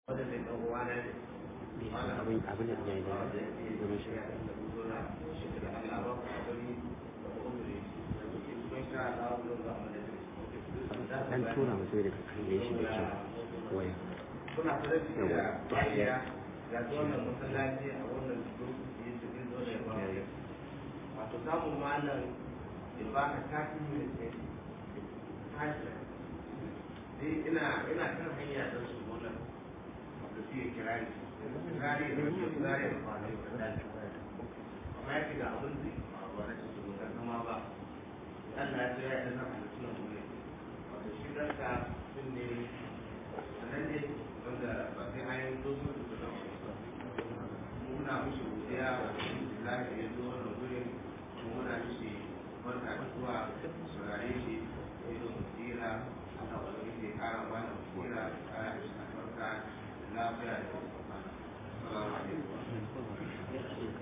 abin abin da ya yi domin shi dan tura mutum da kalle shi da kyau waya kuna sarrafi da bayiya ga wannan masallaci a wannan lokaci su ke zo da bayiya wato samun malam ya baka tafi mai tsaye tashi sai ina ina kan hanya don su wannan wato su yi kirari kirari da ke kirari da kwanai da daji amma ya ce ga abin da ya faruwa na cikin ga zama ba Allah ya ce ya yi zama da tunan wuri wato shi kanka sun ne sanan ne wanda ba sai an yi zo su da zama muna mishi godiya wa alhamdulillah da ya zo wannan wurin kuma muna mishi barka da zuwa saurare shi ya zo tsira aka wani ke kara mana tsira kara mishi albarka da lafiya da kuma salamu alaikum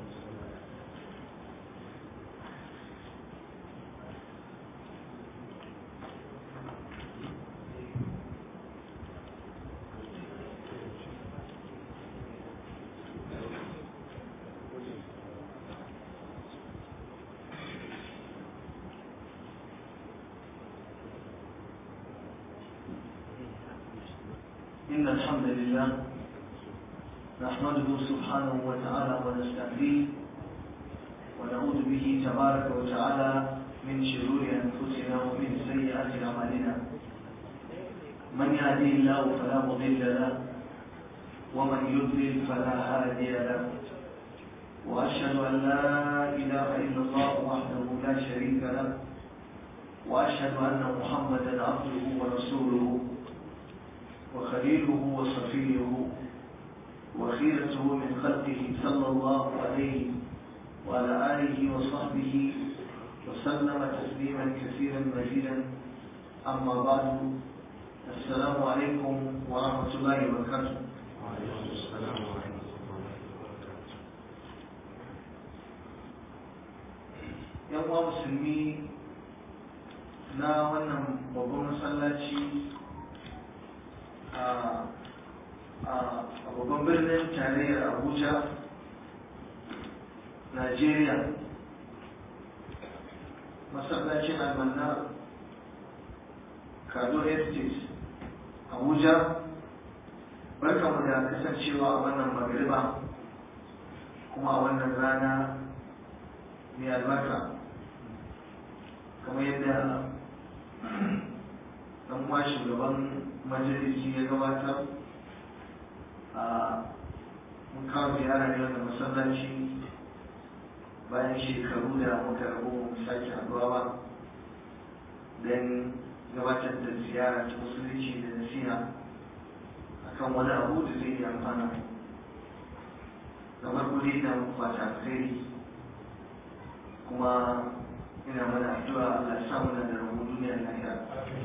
إن الحمد لله نحمده سبحانه وتعالى ونستهديه ونعوذ به تبارك وتعالى من شرور أنفسنا ومن سيئات أعمالنا من يهديه الله فلا مضل له ومن يضلل فلا هادي له وأشهد أن لا إله إلا الله وحده لا شريك له وأشهد أن محمدا عبده ورسوله وخليله وصفيه وخيرته من خلقه صلى الله عليه وعلى آله وصحبه وسلم تسليما كثيرا مزيدا أما بعد السلام عليكم ورحمة الله وبركاته وعليكم السلام ورحمة الله yan uwa musulmi na wannan babban masallaci a babban birnin tarayyar abuja najeriya masallacin almanna kado estate abuja barkamu da kasancewa a wannan magariba kuma a wannan rana mai albarka kamar yadda dan uwa shugaban majalisi ya gabatar a mun kawo ziyara ne wanda masallaci bayan shekaru da muka rabu sake haduwa ba don gabatar da ziyara ta musulunci da nasiha akan wani abu da zai yi amfana kamar kudi ina muku fata alkhairi kuma ina mana addu'a Allah ya samu da rabu duniyar lahira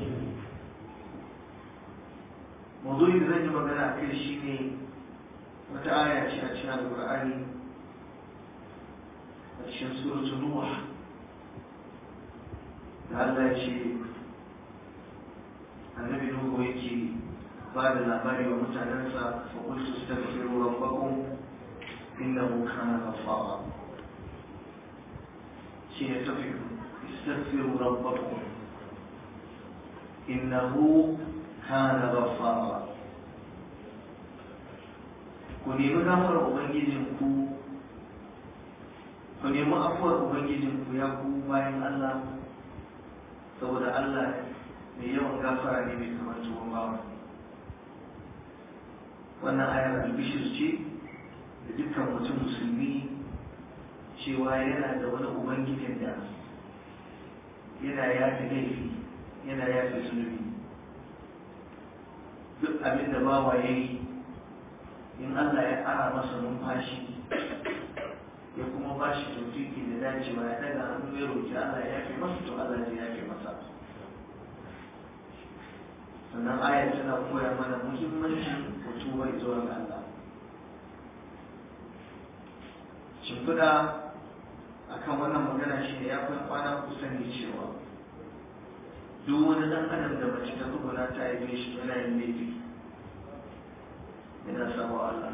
mawdu'i da zan yi magana a kai shi ne wata aya ce a cikin alƙur'ani a cikin suratu nuh da Allah ya ce annabi nuhu yake ba da labari wa mutanensa fa qultu astaghfiru rabbakum innahu kana ghaffara shi ne tafi istaghfiru rabbakum innahu kana ghaffara ku nemi gafarar ubangijinku ku nemi afuwar ubangijinku ya ku bayan Allah saboda Allah mai yawan gafara ne mai kamar tuwon bawa wannan ayar albishir ce da dukkan mutum musulmi cewa yana da wani ubangijin da yana yafi laifi yana yafi zunubi duk abin da bawa ya yi in Allah ya ƙara masa numfashi ya kuma ba shi tautiki da dacewa ya daga hannu ya roƙi Allah ya yafe masa to Allah ya yafe masa sannan ayar tana koya mana muhimmancin mutuwa zuwa ga Allah shimfiɗa akan wannan magana shi ne ya kai kwana kusan ne cewa duk wani ɗan adam da mace ta tsuguna ta haife shi yana yin laifi yana sama Allah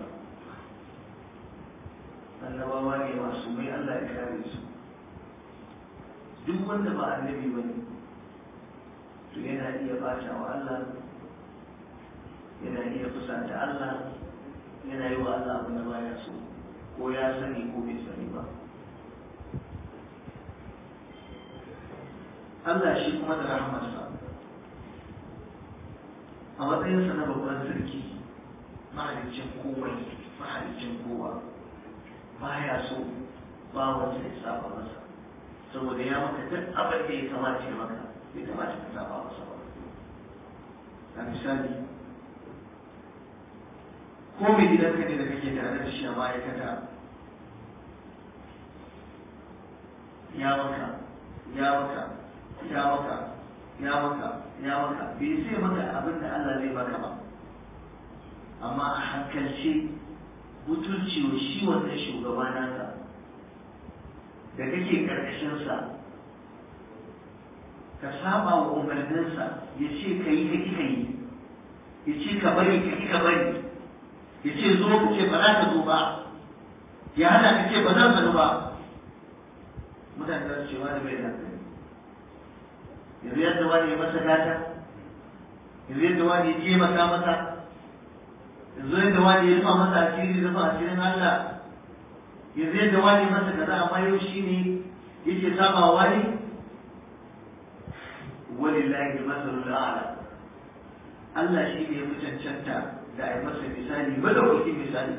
annabawa ne masu mai Allah ya kare su duk wanda ba annabi ba ne to yana iya bata wa Allah yana iya fusata Allah yana yi wa Allah abin da baya so ko ya sani ko bai sani ba Allah shi kuma da rahmarsa a matsayinsa na babban sarki mahalicin kowai mahalicin kowa baya so bawansa ya saba masa saboda ya maka duk abin da ya kamata ya maka bai kamata ka saba masa ba a misali ko mai gidanka ne da kake tare da shi a ma'aikata ya maka ya maka ya maka ya maka ya maka bai sai maka abin da Allah zai maka ba amma a hankalce mutunci wa shi wannan shugaba nasa da kake karkashinsa ka saba wa umarninsa ya ce ka yi ka ka yi ya ce ka bari ka ka bari ya ce zo ka ce ba za ka zo ba ya hana ka ce ba zan zanu ba mutane za su ce wani bai da hankali yanzu yadda wani ya masa gata yanzu yadda wani ya taimaka masa yanzu yadda wani ya rufa masa asiri rufa asirin Allah yanzu yadda wani masa kaza amma yau shi ne yake saba wani walillahi masalul a'la Allah shi ne ya fi cancanta da a yi masa misali madawaki misali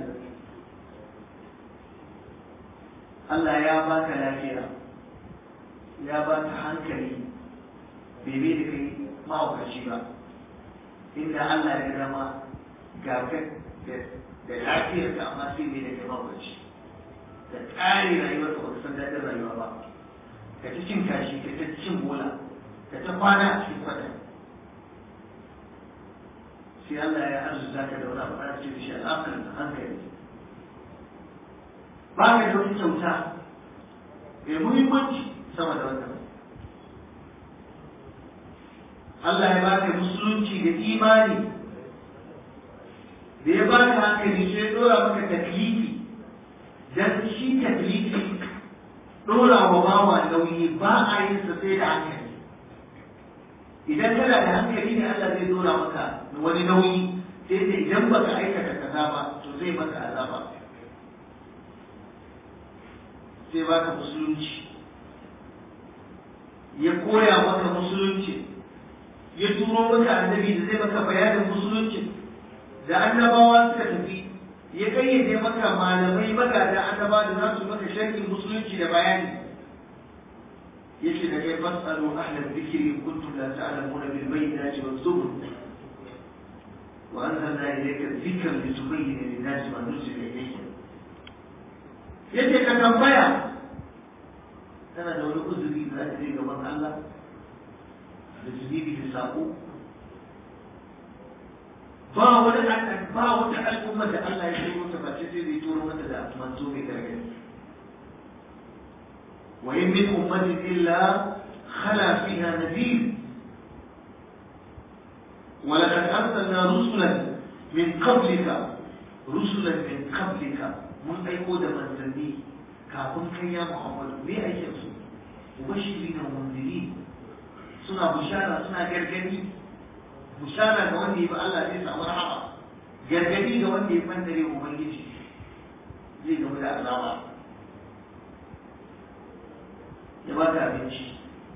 Allah ya baka lafiya ya baka hankali bai bai da kai mahaukaci ba inda Allah ya zama ga da lafiyar ka amma sai bai da kai mahaukaci da tsari rayuwar ka baka san daɗin rayuwa ba ka ta cin kashi ka ta cin bola ka ta kwana a cikin kwata sai Allah ya arzuta ka da wani abu ana ce da shi al'akar hankali ba ka da wani kyauta mai muhimmanci sama da wannan Allah ya baka musulunci da imani da ya baka hankali sai ya dora maka taklifi dan shi taklifi dora wa bawa nauyi ba a yin sa sai da hankali idan kana da hankali ne Allah zai dora maka wani nauyi sai da idan baka aikata kaza ba to zai maka azaba sai baka musulunci ya koya maka musulunci ya turo maka annabi da zai maka bayanin musulunci da annabawa suka tafi ya kayyade maka malamai magada annaba da za su maka sharhin musulunci da bayani yace da kai fasalu ahla dhikri in kuntum la ta'lamuna bil bayyinati waz zubur wa anzalna ilayka dhikra litubayyana lin-nasi ma nuzila ilayhim yace ka tambaya kana da wani uzuri da za ka je gaban Allah da zunubi da sako ba wani ba wata al'umma da Allah ya turo ta face sai zai turo mata da manzo mai gargadi wa in min ummatin illa khala fiha nadhir ولقد أرسلنا رسلا من قبلك رسلا من قبلك من أيقود من زني كافن كي يا محمد ليه أيكسو مبشرين ومنذرين suna bushara suna gargadi bushara ga wanda ya bi Allah zai samu rahama gargadi ga wanda ya bandare ubangiji zai gamu da azaba ya ba ka abinci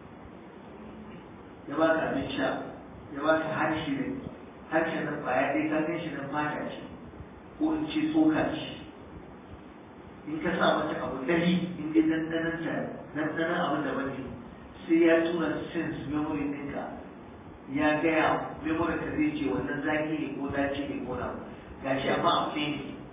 ya ba ka abin sha ya ba ka harshe ne harshen nan kwaya ɗaya ka gan shi nan fata ce ko in ce tsoka ce in ka sa mata abu ɗari in dai ɗanɗanon ta ɗanɗanon abin da bane sai ya tura sense memory ɗinka ya gaya memory ka zai ce wannan zaki ne ko dace ne ko na gashi amma a ne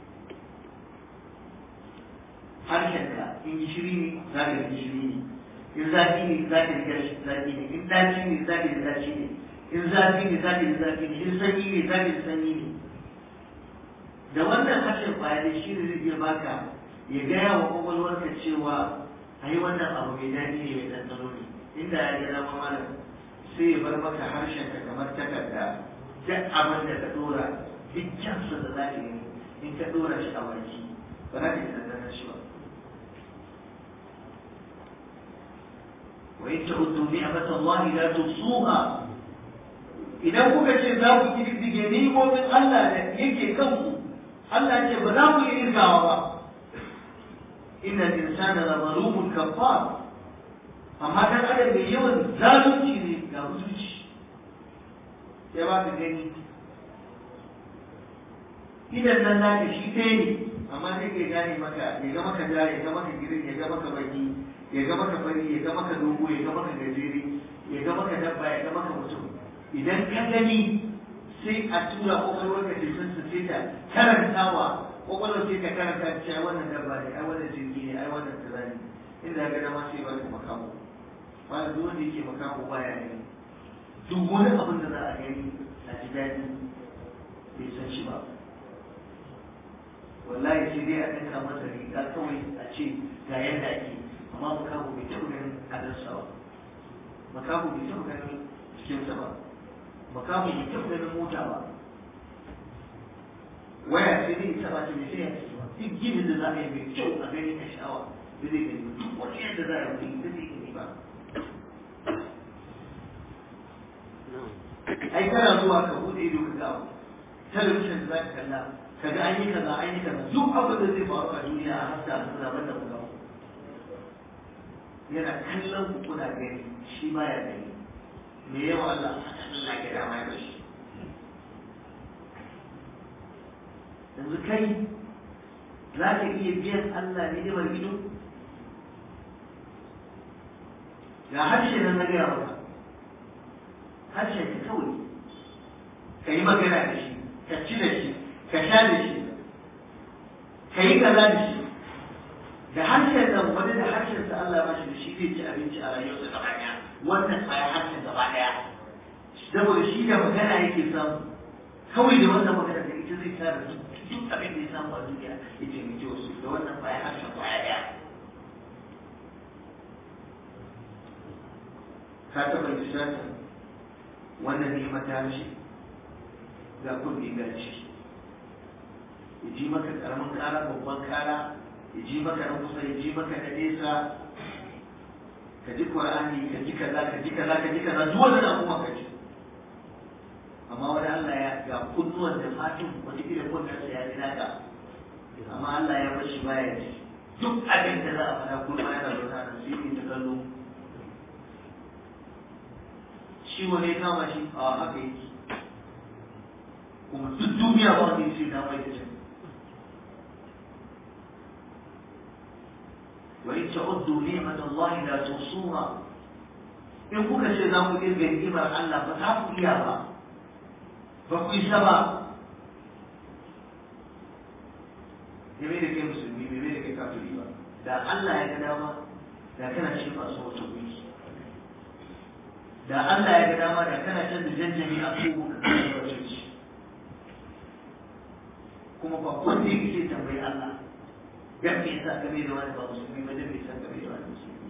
harshenka in gishiri ne za ka yi gishiri ne in zaki ne za ka yi zaki ne in daci ne za ka yi daci ne in zafi ne za ka yi zafi ne in sanyi ne za ka yi sanyi ne da wannan harshen kwaya shi ne zai iya baka ya gaya wa kwakwalwarka cewa a yi wannan abu mai daɗi ne mai ɗanɗano ne inda ya gina malam sai ya bar maka harshen ka kamar takarda duk abin da ka dora duk kyansa da za ka yi in ka ɗora shi a baki ba za ka yi ɗanɗanar shi ba wa in ta'uddu ni'mat Allah la tuhsuha idan kuka ce za ku kididdige ni'imomin Allah da yake kanku Allah ce ba za ku yi irgawa ba inna al-insana la zalumun kafar amma dan adam mai yawan zalunci ne ga mutunci sai ba ka gani idan nan naka shi ɗaya ne amma sai ke gane maka ya ga maka ja ya ga maka girin ya ga maka baki ya ga maka fari ya ga maka dogo ya ga maka gajere ya ga maka dabba ya ga maka mutum idan ka gani sai a tura kwakwalwar ka ce sun sai ta karantawa kwakwalwar sai ta karanta cewa wannan dabba ne ai wannan jirgi ne ai wannan kaza ne inda ga dama sai ba ka makamu ba duk wanda yake makamu baya ne duk wani abin da za a gani a ji daɗi bai san shi ba wallahi sai dai a ɗinka masa riga kawai a ce ga yadda ake amma makamu bai taɓa ganin adarsa ba makamu bai taɓa ganin cikinsa ba makamu bai taɓa ganin mota ba waya sai dai ita ba ta mai sai ya ce duk ginin da za a yi mai kyau a gani a sha'awa da zai gani duk wani yadda za a yi da zai gani ba ai kana zuwa ka bude ido ka ga talabijin da za ka kalla ka ga an yi kaza an yi kaza duk abin da zai faru a duniya a haska a suna banda mu ga yana kallon ku kuna gani shi baya gani me yawa Allah Allah ke da mai bashi yanzu kai za ka iya biyan Allah ne da ido ga harshe nan na gaya maka harshe ka kawai ka yi magana da shi ka ci da shi ka sha da shi ka yi kaza da shi da harshen nan wani da harshen sa Allah ba shi da shi zai ci abinci a rayuwarsa gaba ɗaya wannan tsaya harshen gaba ɗaya saboda shi da magana yake samu kawai da wannan magana da ita zai tara duk abin da ya samu a duniya ya ce mai wasu da wannan tsaya harshen kwaya ɗaya ka taɓa lissafin wannan neman ta mishi ga kurmi ga ciki ya ji maka karamin kara babban kara ya ji maka na kusa ya ji maka na nesa ka ji qur'ani ka ji kaza ka ji kaza ka ji kaza duk wannan abubuwa ka ji amma wani Allah ya ga kunnuwan da fatin wani irin kunnan sa ya ji naka amma Allah ya bashi baya ji duk abin da za a faɗa kuma yana zaune nan sai ke ta kallo shi wani ya kama shi a haka yake kuma duk duniya ba wanda yake na mai da can wa in ta'uddu ni'mat Allah la tusuha in kuka ce za ku kirga ni'imar Allah ba za ku iya ba ba ku isa ba ya mai da kai musulmi bai mai da kai kafiri ba da Allah ya ga dama da kana shi masu wata wiki da Allah ya ga dama da kana can da janjami a kogo ka kasance wacce kuma ba wanda yake sai tambayi Allah dan me yasa ka da wani ba musulmi ba dan me yasa ka da wani musulmi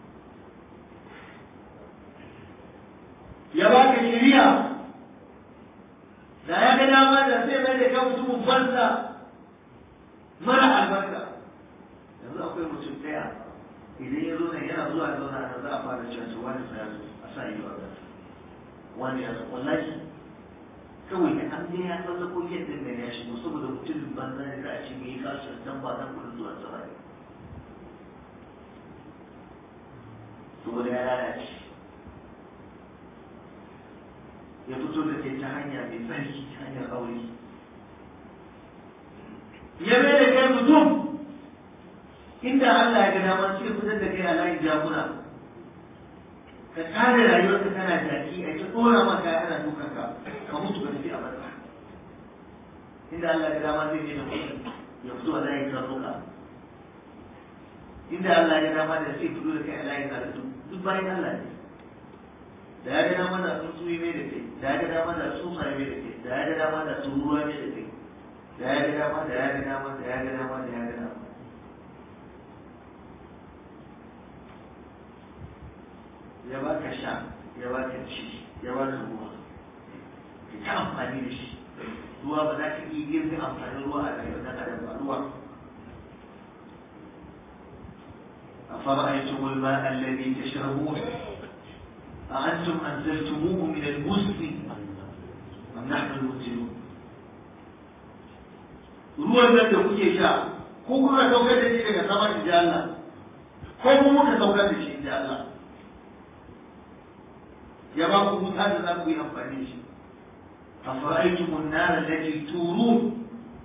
ya baka shari'a da ya ga dama da sai mai da kan mutumin banza mara albarka yanzu akwai mutum daya idan ya zo nan yana zuwa zauna nan za a fara cewa su wani sa ya zo a sa ido a gasa wani ya zo wallahi kawai da an ya tsalla ko yadda da ya shigo saboda mutumin banza ne za a ce mai kasu dan ba dan kudin zuwa sa bane saboda ya lalace ya fito da ke ta hanya mai tsarki ta hanyar aure ya mai da kai mutum inda Allah ya ga dama sai fitar da kai a layin jagora ka kare rayuwarka kana jaki a ta dora maka ana dukan ka ka mutu ka tafi a barka inda Allah ya ga dama zai mai da mutum ya fito a layin karnuka inda Allah ya ga dama da sai fito da kai a layin karatu duk bayan Allah ne da ya ga dama da tsuntsu mai da kai da ya ga dama da tsutsa mai da kai da ya ga dama da turuwa mai da kai da ya ga dama da ya ga dama da ya ga dama da ya ga dama ya baka sha ya baka ci ya baka ruwa ka ta amfani da shi ruwa ba za ka iya girkin amfanin ruwa a rayuwar ɗan adam ba ruwa أفرأيتم الماء الذي تشربون أأنتم أنزلتموه من المزن أم نحن المنزلون ruwan nan da kuke sha ko kuma saukar da shi daga sama in ji Allah ko kuma muka saukar da shi in ji Allah ya ba ku wuta da za ku yi amfani da shi أفرأيتم النار التي تورون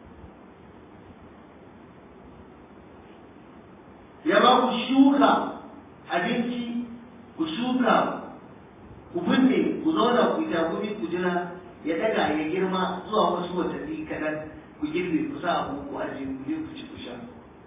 ya ba ku shuka abinci ku shuka ku binne ku zauna ku takumi ku jira ya daga ya girma zuwa wasu watanni kaɗan ku girbe ku sa abu ku aje ku je ku ci ku sha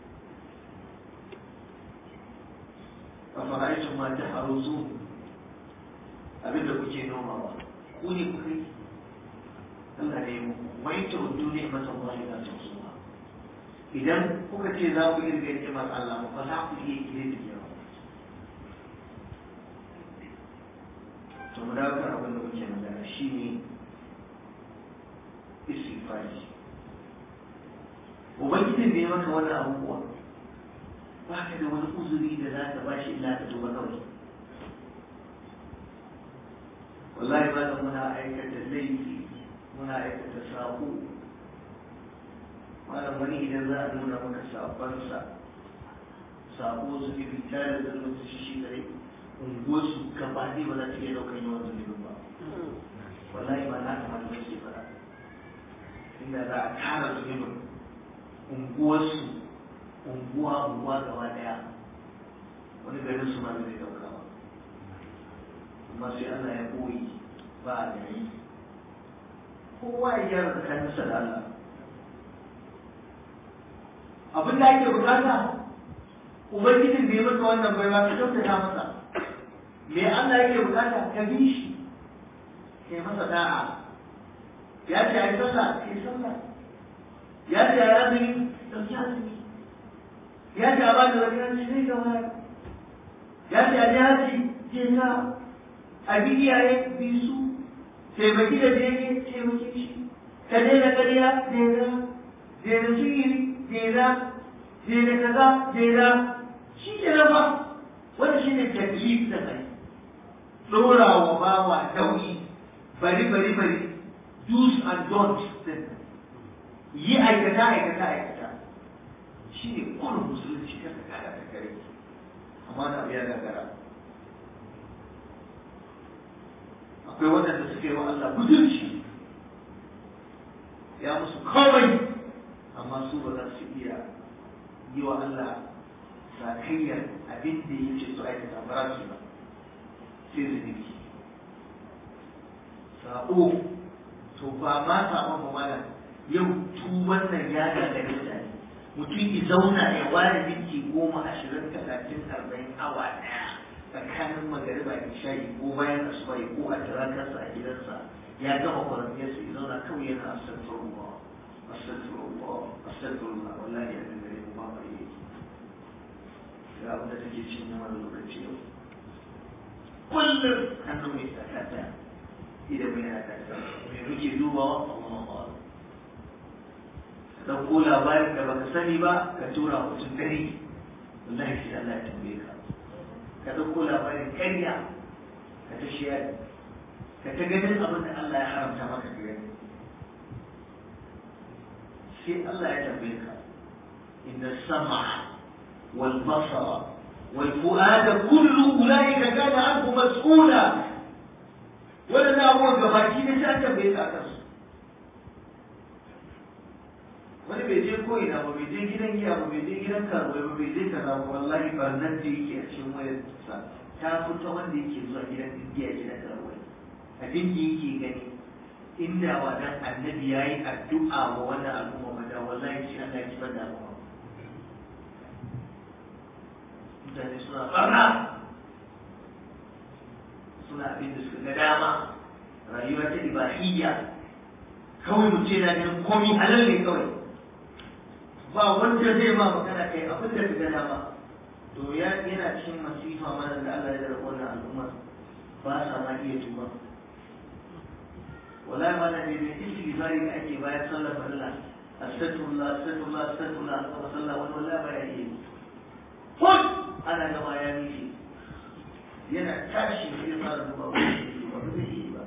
a fara'aicin ma ta haruzu abinda kuke nomawa ku ne ku kai Allah ne mu wai ta duniya mata wani na tausuwa idan kuka ce za ku irga ni'imar Allah ba za ku iya kire da yawa to mu dawo kan abin da muke magana shine istighfari ubangijin da ya maka wannan abubuwa ba ka da wani uzuri da za ka ba shi illa ka tuba kawai wallahi ba da muna aikata laifi muna aikata sako malam wani idan za a nuna maka sabansa sabo su ke fita da zalunci shi shi kare unguwarsu gaba ne ba za ta iya ɗaukar yawan zunubin ba wallahi ba na kamar da suke fara inda za a tara zunubin unguwarsu unguwa unguwa gaba daya wani garin su ma zai ɗauka ba amma sai Allah ya koyi ba a gari kowa ya gyara tsakaninsa da Allah abin da ake bukata ubangijin da ya maka wannan baiwa ka kyautata masa me Allah yake bukata ka bi shi kai masa da'a ya ce ai sallah kai sallah ya ce ai azumi dauki azumi ya ce a bada wani yanci zai ga wani ya ce a ji haji je ka a bi iyaye bi su taimaki da daidai taimaki shi ka daina ƙarya daina daina sihiri jera jera kaza jera shi ke ba wanda shi ne taklif da kai dora wa bawa nauyi bari bari bari do's and don'ts din yi aikata aikata aikata shi ne kullum musulunci ka ka kara ka kare amma na biya gagara akwai waɗanda suke wa Allah budurci ya musu komai amma su ba za su iya yi wa Allah sakayyar abin da ya ce su aikata ba za su ba sai zunubi sabo to ba ma sabon ba mana yau tuban nan ya gagare mutane mutum ya zauna ya ware minti goma ashirin talatin arba'in awa ɗaya tsakanin magariba da shayi ko bayan asuba ko a tirakarsa a gidansa ya gama kwarantiyarsa ya zauna kawai yana astagfirullah astagfirullah astagfirullah wallahi ya dangare mu ba mai yi ga abin da take cin mana lokaci yau kullum hannu mai tsakata idan mai yana kasa mai muke dubawa Allah ba ka ɗauko labarin da baka sani ba ka tura mutum dare wallahi sai Allah ya tambaye ka ka ɗauko labarin karya ka ta shiyar ka ta ganin abin da Allah ya haramta maka ka gani sai Allah ya tambaye ka inna sam'a wal basara wal fu'ada kullu ulaika kana anhu mas'ula wannan abubuwan gabaki ne sai an tambaye ka kansu wani bai je ko ina ba bai je gidan giya ba bai je gidan karuwa ba bai je kaza ba wallahi barnan da yake a cikin wayar sa ta fita wanda yake zuwa gidan giya gidan karuwa abin da yake gani inda wa dan annabi yayi addu'a wa wannan al'umma ba da wallahi shi Allah ya kibar da al'umma mutane suna barna suna abin da suka ga dama rayuwa ta ibahiyya kawai mu ce na ganin komi halal ne kawai ba wanda zai ma magana kai abin da ka gana ba to ya yana cikin masifa mana da Allah ya da wannan al'umma ba sa ma iya tuba wallahi ma na ne ne istighfari da ake bayan sallar farilla astaghfirullah astaghfirullah astaghfirullah wa sallah wani wallahi ba ya yi kun ana gama ya nishi yana tashi sai fara duba ba zai yi ba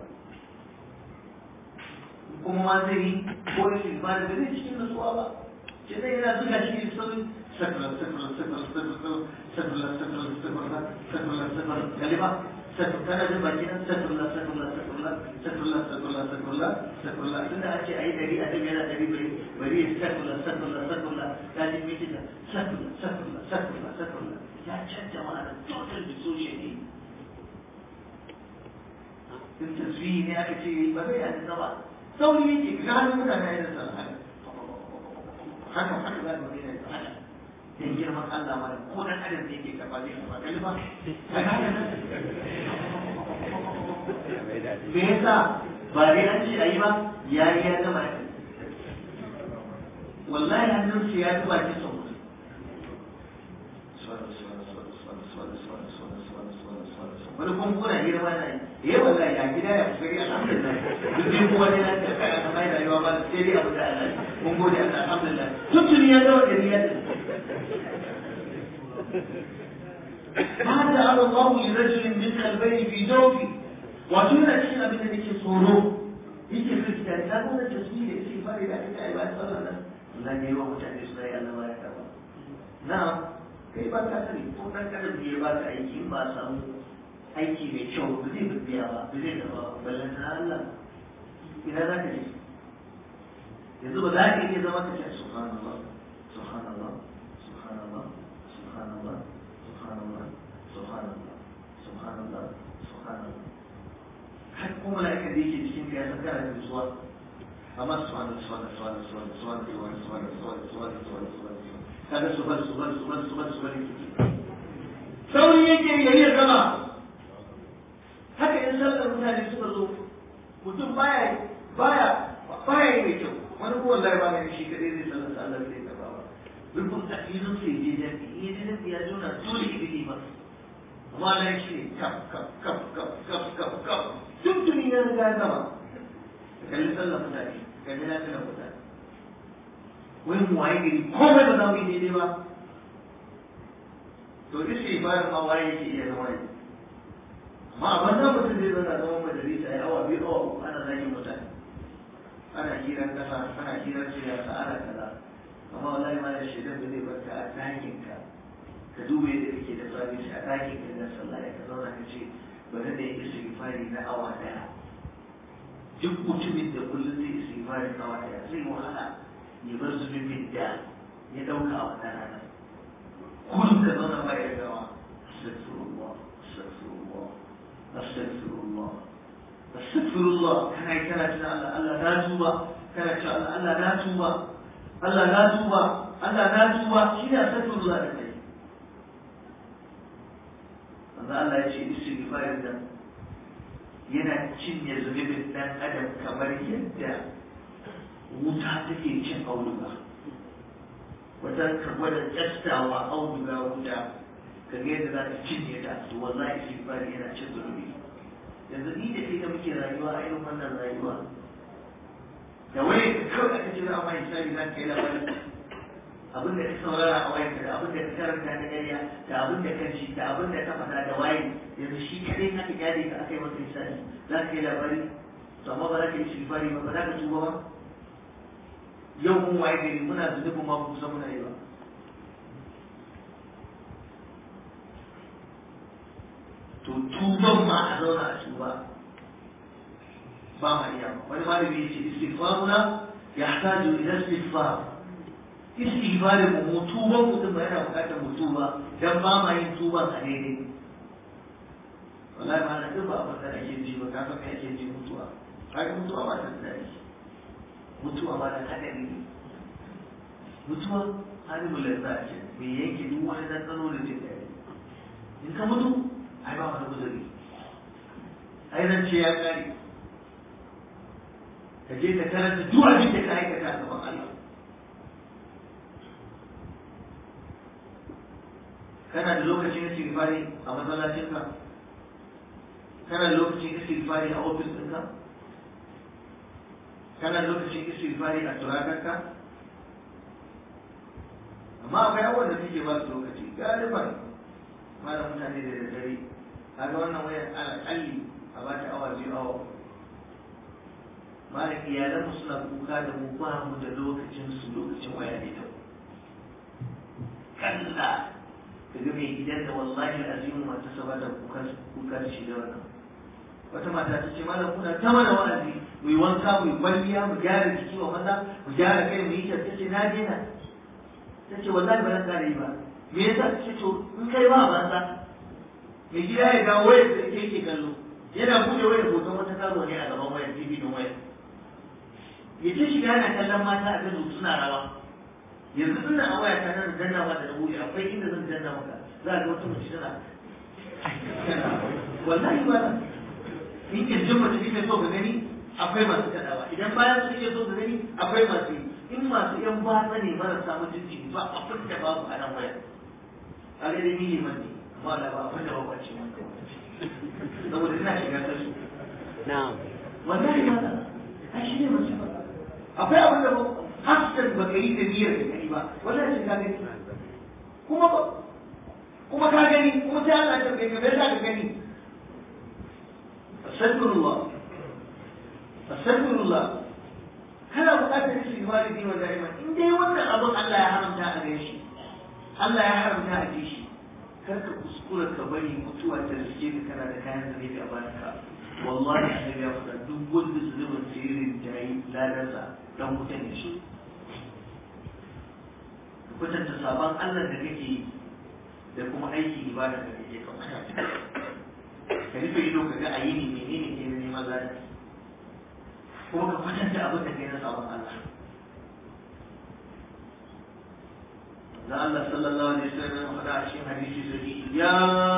kuma ma zai yi ko istighfari da zai cikin nutsuwa ba ce zai yana zuga shi ne sauri sakula sakula sakula sakula sakula sakula sakula sakula sakula kalima sakula kana jin baki nan sakula sakula sakula sakula sakula sakula sakula tunda ake ayi dari a cikin yana dari bari bari ya sakula sakula sakula ya ji miki da sakula sakula sakula sakula ya canja ma'ana total dissociation ne in tasbihi ne aka ce ba zai yi ba sauri yake ga hannun mutane ya da sallah haka haka za ka daina da haka dan girman Allah ma ko dan adam da yake kafa zai kafa kalma me yasa ba dai an ce ayi ba yayi ya gama wallahi hannun su ya tuba ki sau wani kuma kuna girma na yi eh wallahi ya gida ya fi alhamdulillah duk dai kuma dai na ta kai a mai rayuwa ba sai dai abu da Allah mun gode Allah alhamdulillah tuntuni ya zama da niyyar ما جعل الله لرجل من قلبين في جوفه وتونا cikin abin da nake tsoro yake fuska ta nuna tasbih da yake fari da ake ayi ba sallah nan Allah ne wa mutane su yi Allah ya karba na kai ba ka sani ko dan kada ya ba ka aiki ba samu aiki mai kyau ba zai biya ba ba zai gaba ballan na Allah ina za ka je yanzu ba za ka iya zama ka ce subhanallah subhanallah subhanallah subhanallah subhanallah subhanallah subhanallah subhanallah har kuma malaika da yake cikin ka ya san kana da zuwa amma subhanallah subhanallah subhanallah subhanallah subhanallah subhanallah subhanallah subhanallah subhanallah kaga subhan subhan subhan subhan subhan sauri yake yayi gama haka in sallar mutane suka zo mutum baya baya baya yi mai kyau wani ko wallahi ba ne shi kadai zai sallar sallar zai gaba ba rubun tafiyar sai je da ya je da ya jona dole ki bi ba amma nan shi ne kaf kaf kaf kaf kaf kaf kaf duk tuni ya riga ya gama kalli sallar mutane kalli na sallar mutane wai mu waye gari komai ba za mu yi daidai ba to isi bayan ma waye yake iya zama yi amma a banza mutum zai zauna zama majalisa ya awa biyu awa uku ana zagin mutane ana hirar kasa ana hirar siyasa ana kaza amma wallahi ma da shaidan da zai barka a ɗakin ka ka duba yadda kake da sabisi a ɗakin ka na sallah ya ka zauna ka ce bari da yi istighfari na awa ɗaya duk mutumin da kullum zai istighfari na awa ɗaya zai wahala ya bar zunubin da ya ɗauka a wannan rana kullum ka zauna ba ya gawa astaghfirullah astaghfirullah astaghfirullah astaghfirullah kana yi kana tuna Allah Allah na tuba kana cewa Allah Allah na tuba Allah na tuba Allah na tuba shi ne astaghfirullah da kai wanda Allah ya ce istighfarin da yana cinye zunubin dan adam kamar yadda wuta take cin auduga wata ka gwada tsastawa auduga wuta ka ga yadda za ta cinye ta to wallahi istighfari yana cin zunubi yanzu ni da kai da muke rayuwa a irin wannan rayuwa da wani ka kawai aka jira amma hisabi za ka yi labarin abin da ka saurara a wayanka da abin da ka karanta da ƙarya da abin da ka ci da abin da ka faɗa da waye yanzu shi kadai aka gyare ka aka yi masa hisabi za ka yi labari to amma ba za ka yi istighfari ba ba za ka tuba ba yau mun waye gari muna zunubin ma kusa muna yi ba to tuban ma a zauna a tuba ba ma iya wani malami ya ce istighfaruna yahtaju ila istighfar istighfarin mu mu tuban mutum ba yana bukatar mu tuba dan ba ma yin tuban a daidai wallahi ma na duk ba abin da ake ji ba ka san me ake ji mutuwa kaga mutuwa ba ta da daɗi mutuwa ba da haɗari ne mutuwa hannun lalata ce mai yanke duk wani ɗanɗano da jin daɗi in ka mutu ai ba wani guzuri ai nan ce ya ƙare ka je ka karanta duk abin da ka aikata a gaban Allah kana da lokacin istighfari a masallacinka kana da lokacin istighfari a ofis ɗinka kana lokacin istighfari a turakarka amma akwai abubuwan da suke ba su lokaci galiban malam mutane da daddare kaga wannan wayar alƙalli a ba ta awa biyu awa malam iyalanmu suna kuka da mu ba mu da lokacin su lokacin waya ne ta kalla kaga mai gidan da wallahi azimu mata saba da kuka kuka da shi da wannan wata mata ta ce malam kuna ta mana wa'azi mu yi wanka mu yi kwalliya mu gyara jiki wa maza mu gyara kai mu yi kyau ta ce na daina ta ce wallahi ba zan ƙara yi ba me yasa ta ce to in kai ba banza mai gida ya dawo wayar da yake yake kallo yana buɗe wayar hoton wata karo ne a gaban wayar tv din wayar ya ce shiga yana kallon mata a kan suna rawa yanzu ina a waya ta nan danna ma da buɗe akwai inda zan danna maka za a ga wata mace tana wallahi ba in kirjin mace kike so ka gani akwai masu kaɗawa idan bayan su kike so ka gani akwai masu yi in masu yan batsa ne marasa mutunci ba abin da babu a nan wayar a ga dai ni man ne amma da ba abin da ba kwace man saboda ina shiga ta su na'am wallahi ma da a shi ne mace ba akwai abin da hassan ba ka yi da niyyar da kai ba wallahi shi ka gani kuma ba kuma ka gani kuma sai Allah ya tambaye ka me yasa ka gani astaghfirullah astaghfirullah kana buƙatar istighfari ne wa da'ima in dai wannan abin Allah ya haramta a gare shi Allah ya haramta a ji shi kar ka kuskura ka bari mutuwa ta riske ka kana da kayan zane a bayan ka wallahi annabi ya faɗa duk wanda zunubin sirrin ta yi ladarsa dan wuta ne shi ka kwatanta sabon Allah da kake yi da kuma aiki ibada da kake kan ka rufe ido ka ga ayi ne menene ke neman ladar kuma ka kwatanta abin da kai na sabon Allah da Allah sallallahu alaihi wasallam ya faɗa a cikin hadisi sahihi ya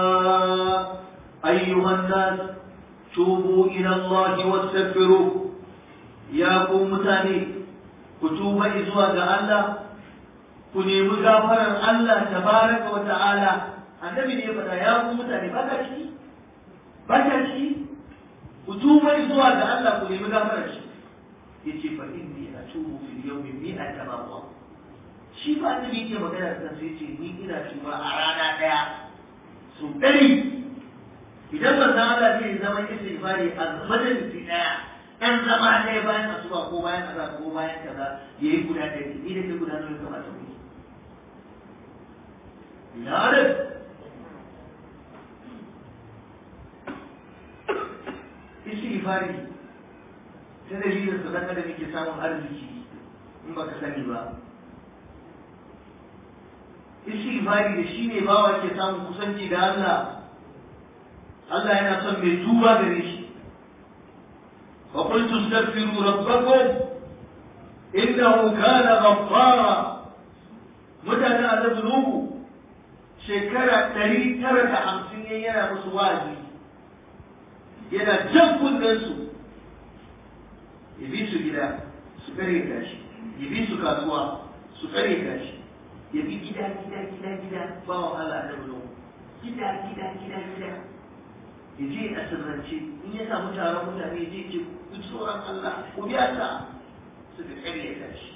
ayyuhan nas tubu ila Allah wastaghfiru ya ku mutane ku tuba zuwa ga Allah ku nemi gafarar Allah tabaraka wa ta'ala annabi ne ya faɗa ya ku mutane ba ka ciki ba ka ciki ku tuba zuwa ga Allah ku nemi gafarar shi yace fa inni atubu fil yawmi mi'ata marra shi ba annabi yake magana da sai yace ni ina tuba a rana daya su dari idan ban san Allah zai zama istighfari a majalisi daya dan zama ɗaya bayan asuba ko bayan kaza ko bayan kaza yayi guda ɗaya ni da ke guda nawa kamata mu yi ya istighfari ta dalilin su zaka da muke samun arziki in baka sani ba istighfari da shi ne bawa ke samun kusanci da Allah Allah yana son mai tuba gare shi wa qultu astaghfiru rabbakum innahu kana ghaffara mutane annabi nuhu shekara ɗari tara da hamsin yana musu wa'azi yana jan kunnen su ya bi su gida su kare gashi ya bi su kasuwa su kare gashi ya bi gida gida gida gida ba wa Allah da bulo gida gida gida gida ya je a sirrance in ya samu taron mutane ya je ce ku tsoron Allah ku biya ta suka kare gashi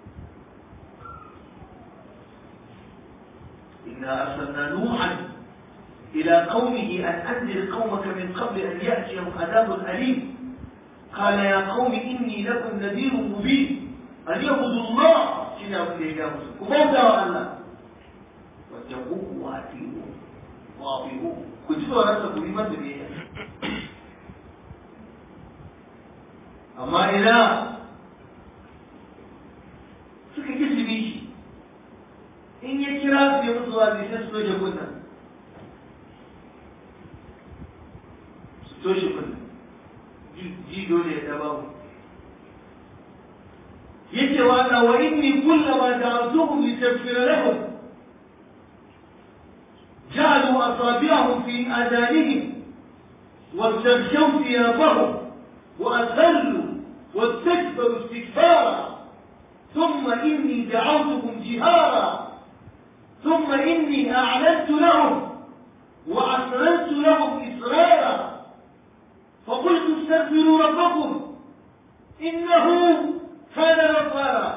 إنا أرسلنا نوحا إلى قومه أن أنذر قومك من قبل أن يأتيهم عذاب أليم قال يا قوم إني لكم نذير مبين أن يعبدوا الله شنا من يجابس وموتا وألا واتقوه وأطيعوه وأطيعوه كنت ورسك بما تبيه أما إذا suka ki su shi in ya kira su ya musu wazi sai su toshe kunna su toshe kunna ji dole ya daba mu yace wa Allah wa inni kullama da'awtuhum litaghfira lahum ja'alu asabi'ahum fi adanihim واستغشوا ثيابهم وأذلوا واستكبروا استكبارا ثم إني دعوتهم جهارا ثم إني أعلنت لهم وأسررت لهم إسرارا فقلت استغفروا ربكم innahu kana ghaffara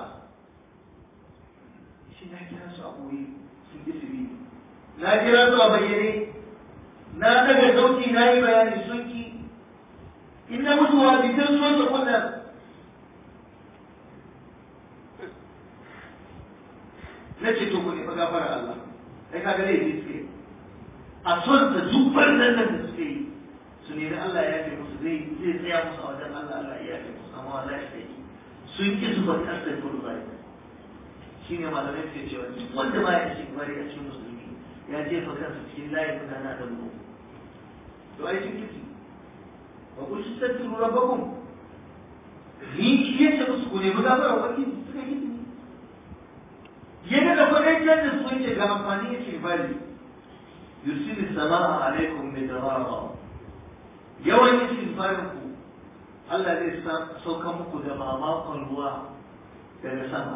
shi na kira su a boye sun ki su bi na kira su a bayyane na daga sauki na yi bayani sun ki in na mutu wa bitan so ta kunna na ce to ku ne fa gafara Allah ai kaga dai yi suke a son da zubar nan da suke yi su nemi Allah ya yafe musu zai zai tsaya musu a wajen Allah Allah ya yafe musu amma wallahi sai sun ki su bar kasar kudu zai shi ne malamai suke cewa duk wanda ba ya cikin bari a cikin musulmi ya jefa kansa cikin layin mutane da mu to ai cikin kiti wa kun shi tatturu rabbakum ni shi yace musu ku nemi gafara wani suka yi yana da kwadaitar da su yace ga amfani yace bari yusiru sama'a alaikum midrara yawan istighfarin ku Allah zai sauka muku da mamakon ruwa daga sama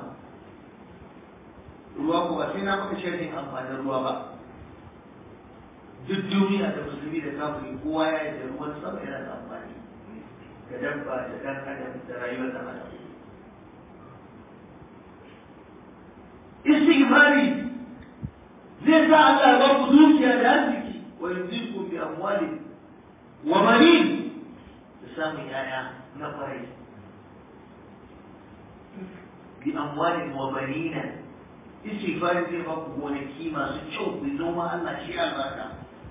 ruwa ku ba sai na maka sharhin amfanin ruwa ba duk duniya da musulmi da kafiri kowa ya yi da ruwan sama yana da amfani ga dabba da dan adam da rayuwar dan adam istighfari zai sa Allah ya ba ku dukiya da arziki wa yuzikum bi amwali wa banin da samun yaya na kwarai bi amwali wa banina istighfari zai ba ku gonaki masu kyau ku noma Allah shi albarka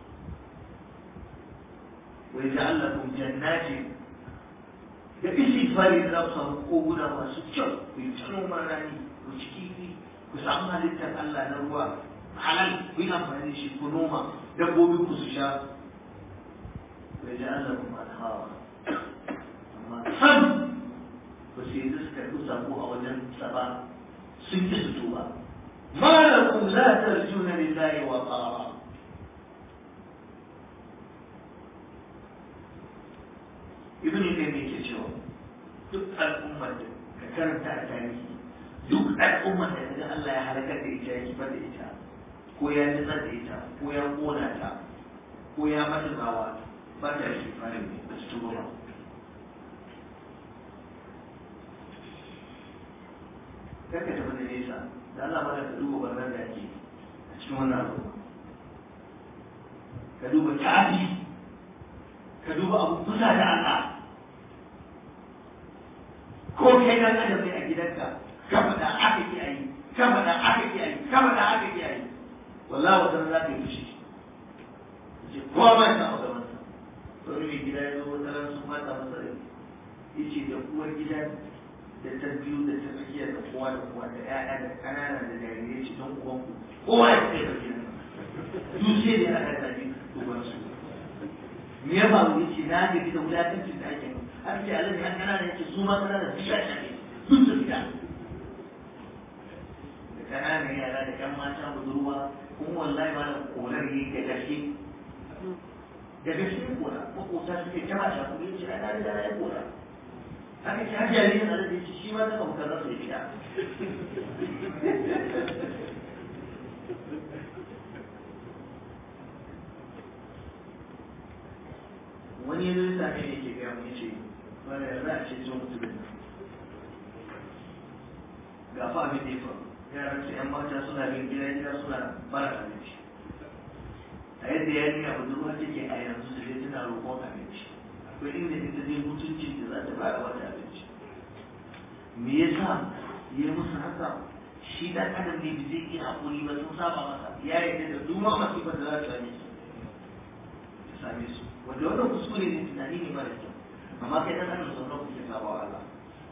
wa yaj'al lakum jannatin da istighfari za ku samu koguna masu kyau ku yi noman rani ku ci kifi ku samu halittar Allah na ruwa halal ku yi amfani da shi ku noma dabbobi ku su sha ku yi ja'an lakum anhawa amma sam ba su yi suka yi sabo a wajen sa ba sun ki su tuba ma lakum la tarjuna lillahi wa qara ibn Taymiyyah ke cewa duk al'ummar da ka karanta a tarihi duk al'ummar da kaga Allah ya halakar da ita ya kifar da ita ko ya nutsar da ita ko ya kona ta ko ya mata tsawa ba ta yi fara ne ba su tuba ba karka tafi da nesa da Allah mana ka duba barnar da ake a cikin wannan al'umma ka duba ta'adi ka duba abu kusa da Allah ko kai dan adam ne a gidanka ka faɗa aka ki ayi ka faɗa aka ki ayi ka faɗa aka ki ayi wallahi wata za ta yi fushi ce kowa ma ya samu gaban sa wani mai gida ya zo wata ran sun mata masa rai yace da uwar gida da ta biyu da ta tsakiya da kowa da kowa da ƴaƴa da ƙanana da jarirai ce don uwan ku kowa ya tsaye da gidan duk sai da aka tafi uban su me ya faru yace na gaji da wulakancin da ake aka ce alaji an ƙanana yace su ma ƙanana su sha shafe duk su fita da ƙananan yara da ƴan mata budurwa kuma wallahi ma da korar yi da gaske da gaske kora makota suke ta mata kuma yace ai na riga na yi kora haka ce har jaririn a da yace shi ma zaka muka rasa ya fita wani yanzu ya same ne ke gaya mu yace wani za a ce zo mutumin ga fa abin da ya faru yaran su yan mata suna bin gida gida suna bara abinci a yadda yarinya budurwa take a yanzu su je tana roƙon abinci akwai inda ita zai mutunci da za ta bada wata abinci me yasa ya musu haka shi dan adam ne bai zai iya hakuri ba sun saba masa ya yarda da duma masifar da za ta same su ta same su wanda wannan kuskure ne tunani ne mara kyau amma kai dan adam sau nawa kuke saba wa Allah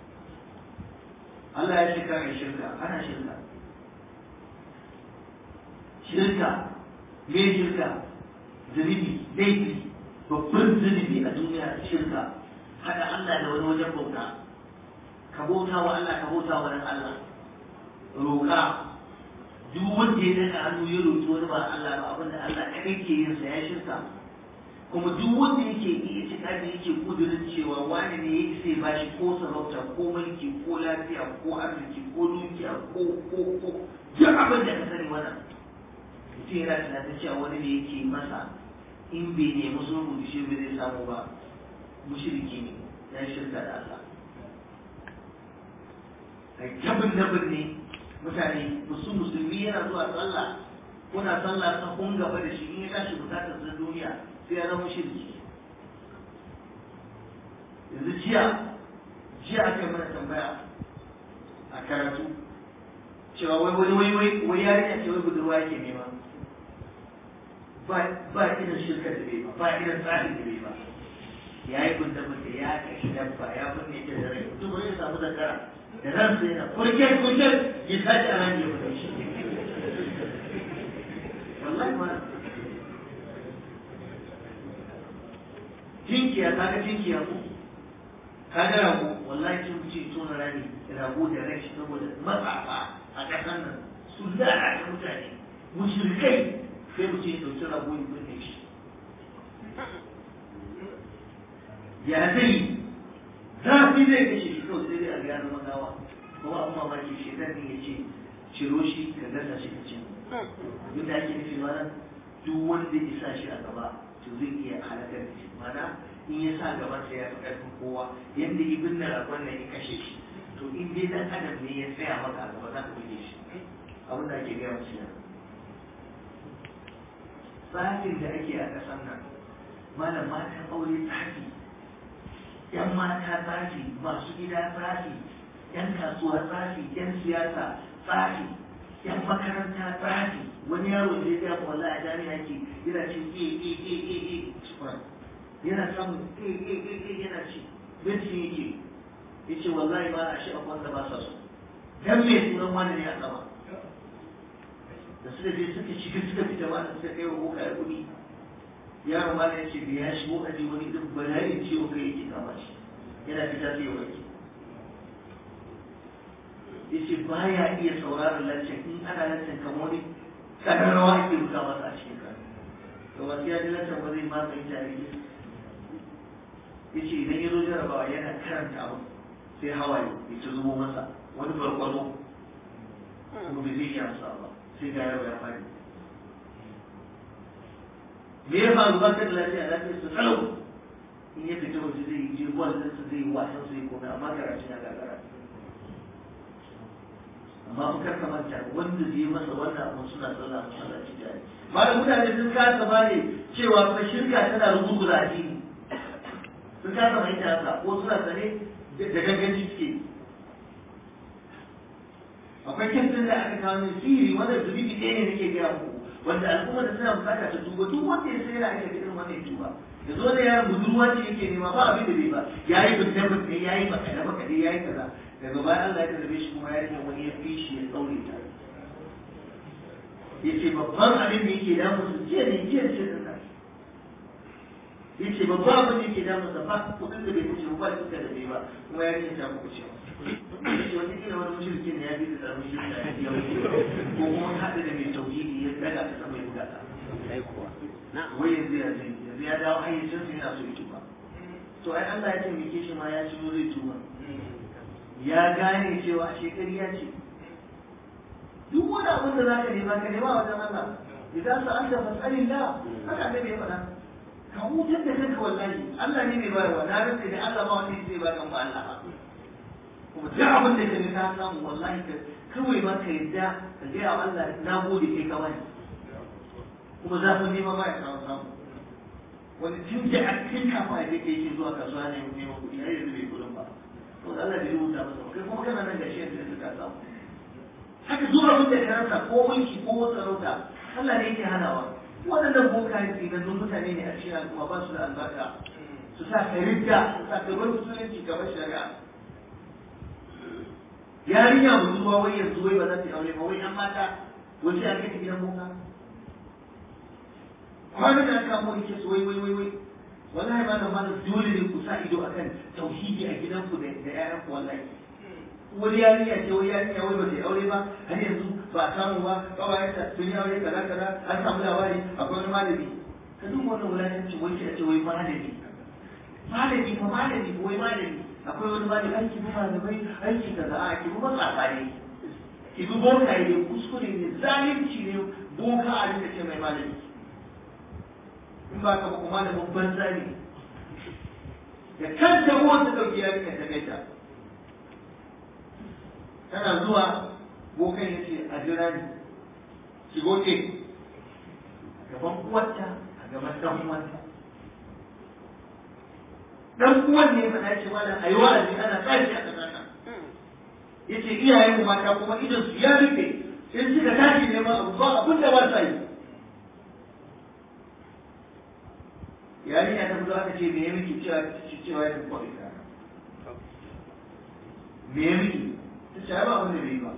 Allah ya shirka mai shirka ana shirka shirka me shirka zunubi laifi babban zunubi a duniya shirka haɗa Allah da wani wajen bauta ka bauta wa Allah ka bauta wa nan Allah roƙa duk wanda ya daga hannu ya roƙi wani ba Allah ba abinda Allah kaɗai ke yin sa ya shirka kuma duk wanda yake yi itikadi yake kudurin cewa wani ne ya isa ya bashi ko sarauta ko mulki ko lafiya ko arziki ko dukiya ko ko ko duk abin da ka sani wannan mutum yana tunanin cewa wani ne yake masa in bai nemi sulhu da shi bai zai samu ba mushriki ne ya shirka da Allah a tabin da birni mutane musu musulmi yana zuwa sallah kuna sallah ta kun gaba da shi in ya tashi bukatar sa duniya sai ya zama shirki yanzu jiya jiya aka yi mana tambaya a karatu cewa wai wani wai wai wai yarinya ce wai budurwa yake nema ba ba irin shirka da bai ba ba irin tsari da bai ba ya yi gunda gunda ya kashi dabba ya binne ta da rai mutum wani ya samu zakara da ran sai yana kurken kurken ya tashi a ran ya fita shi wallahi ma jinkiya ta ga jinkiya ko ka ga rago wallahi kin ce tona rani rago da rai saboda matsafa a ƙasar nan su lalata mutane mushrikai sai mu ce ɗauki rago ya binne shi ya zai zafi zai kashe shi kawai sai dai a gano magawa kuma abin mamaki shi zan ya ce ciro shi ka gasa shi ka ce abin da ake nufi mana duk wanda ya sa shi a gaba to zai iya halakar da shi mana in ya sa gaban sa ya fi ƙarfin kowa yadda ya binne ragon nan ya kashe shi to in dai dan adam ne ya tsaya maka a gaba za ka buge shi abin da ake gaya musu yana tsafin da ake a ƙasar nan malam matan aure tsafi yan mata tsafi masu gida tsafi yan kasuwa tsafi yan siyasa tsafi yan makaranta tsafi wani yaro da ya ga wala a jami'a ke yana ce e e e e e yana samun e e e e yana ce bincin yake ya ce wallahi ba a shi a wanda ba sa so dan me sunan wani ne a sama da suka je suka shiga suka fita ma suka kai wa boka ya kuɗi yaron ma ya ce da ya shigo aji wani duk bala'in ciwo kai yake kama shi yana fita sai ya warke ya ce ba ya iya sauraron lancan in ana lancan kamar wani ƙararrawa ake buga masa a cikin kan to ba sai ya ji lancan ba zai matsa ita a rike ya ce idan ya zo jarabawa yana karanta abu sai hawaye ya ci zubo masa wani barkwano kuma bai zai iya amsa ba sai ga yaro ya fadi me ya faru ba ka da lafiya lafiya su kalau in ya fita waje zai je bol din su zai wasan su yi komai amma karatu ya gagara amma fa kar ka manta wanda zai masa wannan abu suna sallah masallaci tare malam mutane sun kasa bane cewa fa shirka tana rubuta addini sun kasa mai ta haka ko suna sane da ganganci suke akwai kintin da aka kawo min siri wanda zunubi ɗaya ne nake gaya muku wanda al'umma da suna bukata ta tuba duk wanda ya sai yana ake irin wannan ya tuba da zo da yaron budurwa ce yake nema ba abin da bai ba ya yi bincike bincike ya yi baka da baka ya yi kaza daga baya Allah ya tarbe shi kuma ya ce wani ya fi shi ya tsaure ta ya ce babban abin da yake damu su jiya ne jiya ce da nan ya ce babban abin da yake damu sa ba kudin da bai kuce ba ba da bai ba kuma ya ce ta kuce yace wata kila wani mushrikin ne ya bi da tsaron shi da ya wuce ko kuma haɗa da mai tauhidi ya daga ta sama ya buga ta sai kuwa na wai yanzu ya zai yanzu ya dawo hayyacin sa yana so ya tuba to ai Allah ya taimake shi ma ya ci zai tuba ya gane cewa a shekari ya ce duk wani abin da zaka nema ka nema wajen Allah idan sa anta fas'alillah haka annabi ya faɗa ka hutar da kanka wallahi Allah ne mai bayarwa na rantsa da Allah ba wanda zai ba kan ba Allah ba kuma duk abin da ka ka samu wallahi ka kawai ma ka yadda ka gaya wa Allah na gode kai ka bani kuma zafin nema ma ya samu samu wani tun da a cikin kafa ya kai yake zuwa kasuwa ne neman kuɗi har yanzu bai kuɗin ba to Allah bai rubuta masa kai kuma kana nan gashi yanzu ka samu haka duk abin da ka rasa ko mulki ko sarauta Allah ne yake hanawa waɗannan bokaye tsinannun mutane ne a cikin al'umma ba su da albarka su sa ka ridda su sa ka bar musulunci kamar shari'a yarinya budurwa wai yanzu wai ba za ta yi aure ba wai an mata wai sai a kai ta gidan boka kwanan da aka mu yake su wai wai wai wai wallahi ba da ma dole ne ku sa ido akan tauhidi a gidanku da da ƴaƴanku wallahi wani yarinya ce wai yarinya wai ba ta yi aure ba har yanzu ba a samu ba kawayenta sun yi aure kaza kaza an samu labari akwai wani malami ka duk wannan wulakanci wai sai a ce wai malami malami fa malami wai malami akwai wani malami aiki bi malamai aiki kaza a ki bi matsafa ne ki bi boka ne kuskure ne zalunci ne boka a rika ce mai malami in ba ka ba kuma malamin banza ne da kanta uwar ta dauki yarinya ta kai ta tana zuwa bokan ya ce a jira ni shigo ke gaban uwarta a gaban dan uwanta dan uwan ne fa ce mana ayi wa'azi ana tashi a kasar nan yace iyayen mu mata kuma idan su ya rufe in suka tashi neman abu ba abin da ba sa yi yarinya ta fito aka ce me ya miki cewa cewa ya kwa ita me ya miki ta ce ba abin da bai ba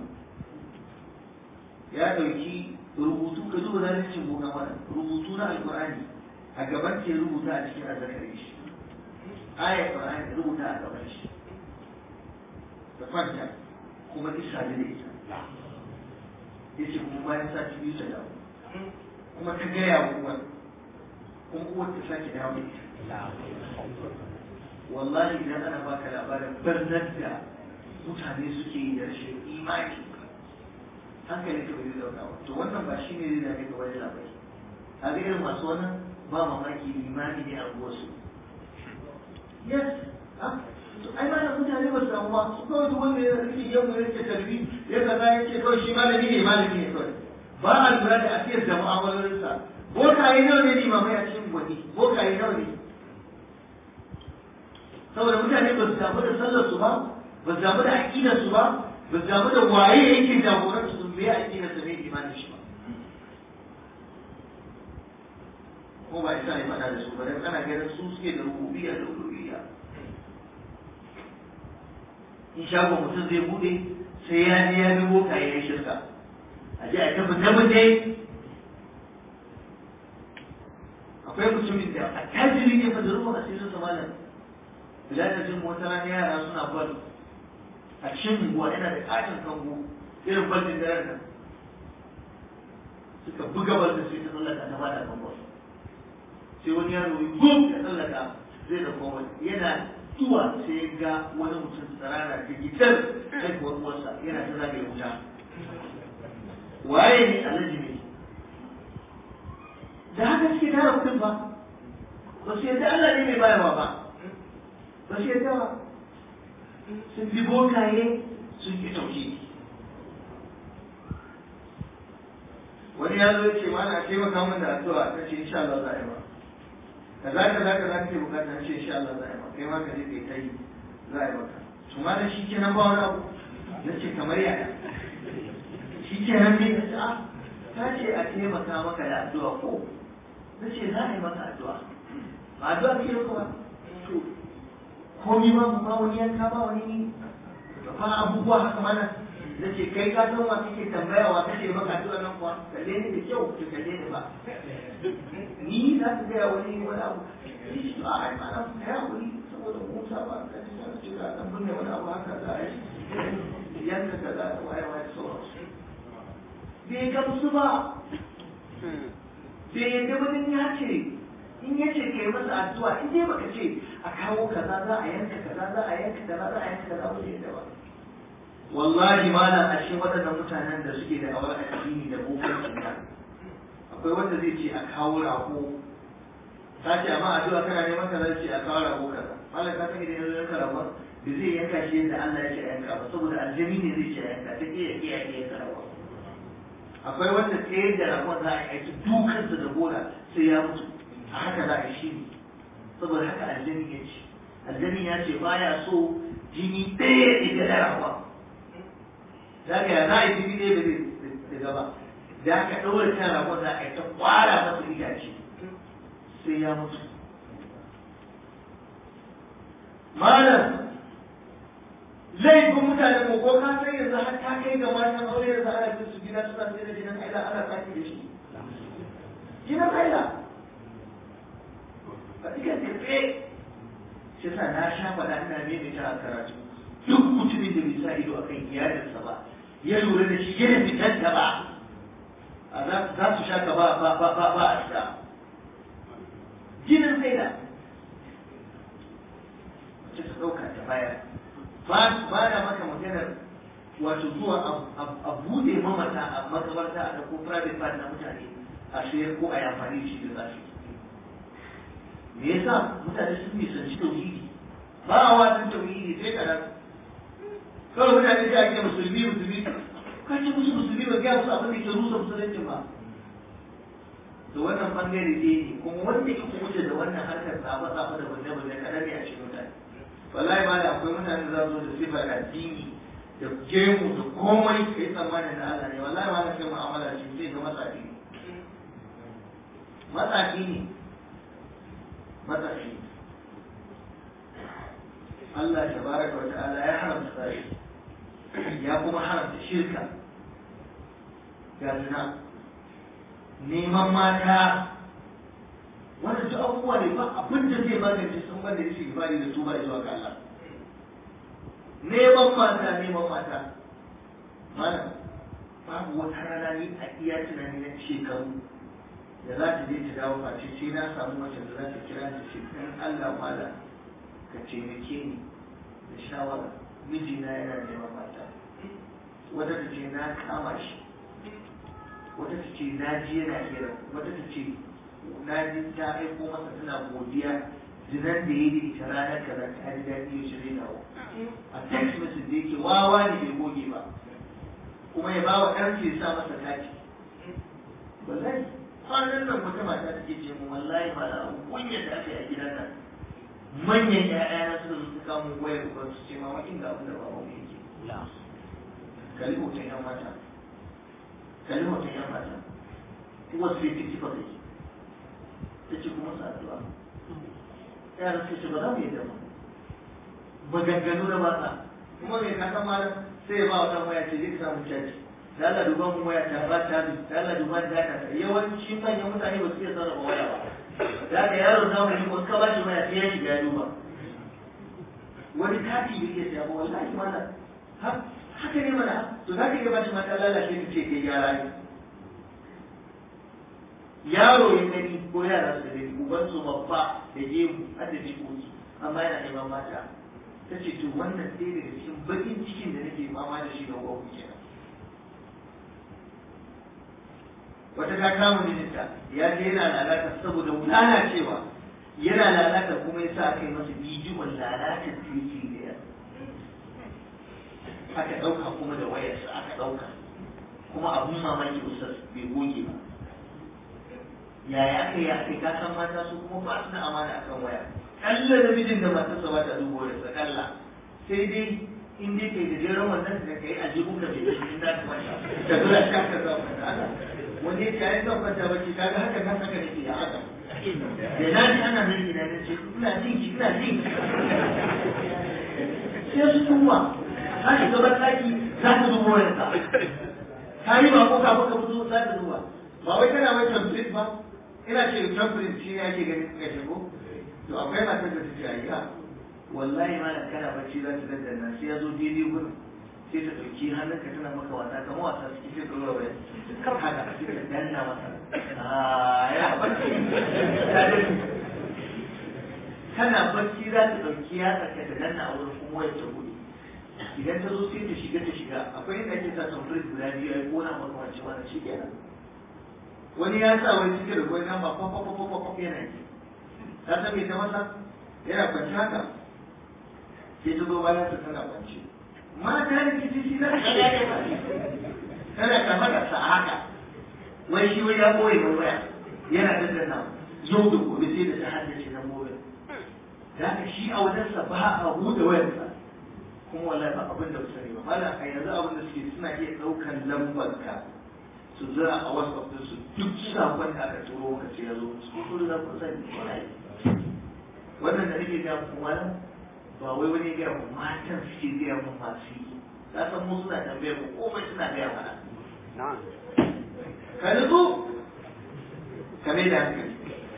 ya ɗauki rubutu ka zuba zalincin boka mana rubutu na alkur'ani a gaban ce rubuta a cikin azzakari shi ayar qur'ani rubuta a gaban shi da kwanta kuma isa da ita ya ce kuma bayan sati biyu ta dawo kuma ta gaya wa uwar kuma uwar ta sake dawo da ita wallahi idan ana baka labarin barnar da mutane suke yi da rashin imani hankali ka bai dauka ba to wannan ba shi ne zai dame ka wani labari a ga irin masu wannan ba mamaki limani ne a wasu yes to ai ma mutane ba su samu ba su kawai duk wanda ya rike yau ya rike tarbi ya kaza ya ce kawai shi malami ne malami ne kawai ba a lura da afiyar da mu'amalolinsa bokaye nawa ne limamai a cikin gwani bokaye nawa ne saboda mutane ba su damu da sallar su ba ba su damu da aƙidar su ba ba su damu da waye yake jagorar su me aƙidar su ne imanin shi ba ko ba isa ne faɗa da su ba dan ana ganin su suke da rububiyya da uluhiyya in shagon mutum zai bude sai ya je ya bi boka ya yi shirka a je a tafi tabbate akwai mutumin da a tajiri ne fa da ruwan asirin sa malam bila da jin wata rana yara suna bal a cikin unguwa yana da katin kango irin baldin da nan suka buga bal da sai ta tsallaka ta bada kango sai wani yaro ya gum ya tsallaka zai da kowa yana zuwa sai ga wani mutum tsarara da gitar haihuwar uwarsa yana ta zagaye wuta waye ne alhaji ne da haka suke tara kudin ba ba su yadda Allah ne mai bayarwa ba ba su yadda ba sun bi bokaye sun ki tauki wani ya zo ce mana a taimaka min da addu'a ta ce insha Allah za a yi ba kaza kaza kaza kake bukata ce insha Allah za a yi maka kai ma ka je kai ta yi za a yi maka to ma da shi kenan ba wani abu na ce kamar yaya shi kenan ne na ce ah ta ce a taimaka maka da addu'a ko na ce za a yi maka addu'a ba addu'a ke yi kuma to komi ma ba wani yanka ba wani ba abubuwa haka mana na ce kai ka san wa kake tambaya wa kake maka addu'a nan kuwa kalle ni da kyau ka kalle ni ba ni za ka gaya wani wani abu ni shi ba a yi mana ka yi hakuri saboda musa ba ka ji sana ce za a ɗan binne wani abu haka za a yi yanka ka za a waye waye sauransu bai gamsu ba bai yadda ba ya ce in ya ce ka yi masa addu'a in dai baka ce a kawo kaza za a yanka kaza za a yanka kaza za a yanka kaza ba zai yadda ba wallahi malam a cikin waɗannan mutanen da suke da awar addini da bokancin nan akwai wanda zai ce a kawo rago ta ce amma addu'a kana neman kaza ce a kawo rago kaza malam ka san idan yanzu yanka rago da zai yanka shi yadda Allah ya ce a yanka ba saboda aljami ne zai ce a yanka ta iya iya iya yanka rago akwai wanda tsaye da ragon za a yi aiki dukansa da gora sai ya mutu a haka za a yi shi ne saboda haka aljami ya ce aljami ya ce baya so jini ɗaya ita da ragon za ka za a yi jini ɗaya ba zai gaba da aka ɗaure kan ragon za a yi ta kwara masa itace sai ya mutu malam laifin mutane ko ko ka san yanzu har ta kai ga matan aure yanzu ana jin su gida suna sai da jinin haila ana saki da shi jinin haila ba ika tafe shi sa na sha faɗa ina mai da a karatu duk mutumin da bai sa ido a kan iyalinsa ba ya lura da shi yana fitar da ba za su sha ka ba ba ba ba ba a sha jinin haila wacce ta ɗauka ta bayar ba na maka maganar wato zuwa a bude mamata a makabarta a ko private part na mutane a sayar ko a yi amfani da shi da zafi me yasa mutane sun nisanci tauhidi ba a wasan tauhidi sai karar kawai mutane da ake musulmi musulmi ka ce musu musulmi ba gaya musu abin da ke rusa musulunci ba to wannan bangare ne ne kuma wanda ke kuce da wannan harkar tsafa tsafa da bunne bunne kadan ne a cikin mutane wallahi ma da akwai mutane za su da sifar addini da gemu da komai kai tsammanin da Allah ne wallahi ma na kai mu'amala shi sai ga matsafi ne matsafi ne matsafi Allah tabaraka wa ta'ala ya haramta sai ya kuma haramta shirka ga zina neman mata wanda duk abubuwa ne ba abin da zai magance sun banda shi ibadi da tuba zuwa ga Allah neman mata neman mata mana babu wata rana ni a iya tunani na shekaru da za ta je ta dawo face sai na samu mace da za ta kira ta ce dan Allah mala ka taimake ni da shawara mijina yana neman mata wata ta ce na kama shi wata ta ce na ji yana hira wata ta ce na ji ta aiko masa tana godiya zinan da ya yi ita ranar kaza ta ji daɗi ya shirya dawo a text message da yake wawa ne bai goge ba kuma ya ba wa ɗan ya sa masa kati wallahi kwanan nan wata mata take ce mu wallahi ba da abu kunyar da aka yi a gidan nan manyan ƴaƴa na suka zo suka mun wayar ba su ce ma wa'in ga abin da ba mu yake kalli hoton ƴan mata kalli hoton ƴan mata kuma sai ta kifa kai ta ce kuma sa addu'a yaran suka ce ba za mu yi da ba maganganu na batsa kuma mai kasan malam sai ya ba wa ɗan waya ce zai samu caji da Allah duban mu waya ta ba ta da Allah duban da ta yawanci manyan mutane ba su iya sarrafa waya ba da haka yaro za mu yi wasu ka ba shi waya sai ya shiga ya duba wani kati bai iya siya ba wallahi mana haka ne mana to za ka iya ba shi mata lalace ta ce kai yara ne yaro ya gani ko yara su gani uban su babba da gemu har da jikoki amma yana neman mata ta ce to wannan ɗaya daga cikin bakin cikin da nake fama da shi ga gwamnati kenan wata ta kama mijinta ya je yana lalata saboda wulana cewa yana lalata kuma ya sa aka yi masa bidiyon lalata titi da aka ɗauka kuma da wayarsa aka ɗauka kuma abun mamaki ustaz bai goge ba yaya aka yi aka ka san mata su kuma ba su da amana akan waya kalla da mijin da matarsa ba ta dubo da kalla sai dai in dai kai gajeren wannan da kai a jibin ka bai da shi da ta mata da dole ka ka zama wani ya ce ai zan kwanta bacci kaga haka na saka nake ya haka da na ji ana nan ina na ce ina jin ki ina jin ki sai su kuma ta shiga banɗaki za ta dubo wayarsa ta yi ba ko kafin ka fito za ta duba ba wai kana mai tamfit ba ina ce tamfit shi ne ake ganin ka shigo to akwai matar da ta ce ayya wallahi ma kana bacci za ta daddana sai ya zo daidai gurin sai ta ɗauki hannunka tana maka wasa kamar wasa suke sai ɗora waya kar haka sai ta danna masa ya bacci ta dani kana bacci za ta ɗauki ya tsaka ta danna a wurin kuma wayar ta buɗe idan ta zo sai ta shiga ta shiga akwai inda ake sa tamfir guda biyu ya kona maka wance wannan shi kenan wani ya sa wani cikin da gwai nan ba kwakwakwakwakwa yana yi ta san me ta masa yana kwanci haka sai ta zo bayan ta tana kwanci mata da kici shi na kada ya ba kada ka faɗa sa haka wai shi wai ya boye mai waya yana daddana yau da gobe sai da ta haddace na gobe da haka shi a wajensa ba a huda wayarsa kuma wallahi ba abin da sani ba mala a yanzu abin da suke suna iya ɗaukan lambar ka su zira a whatsapp din su duk sakon da aka turo maka sai ya zo su kuma za ku sani wallahi wannan da nake gaya muku malam ba wai wani gaya mu matan suke gaya mu masu yi ka san mu suna tambayar mu komai suna gaya mana ka nutsu ka mai da hankali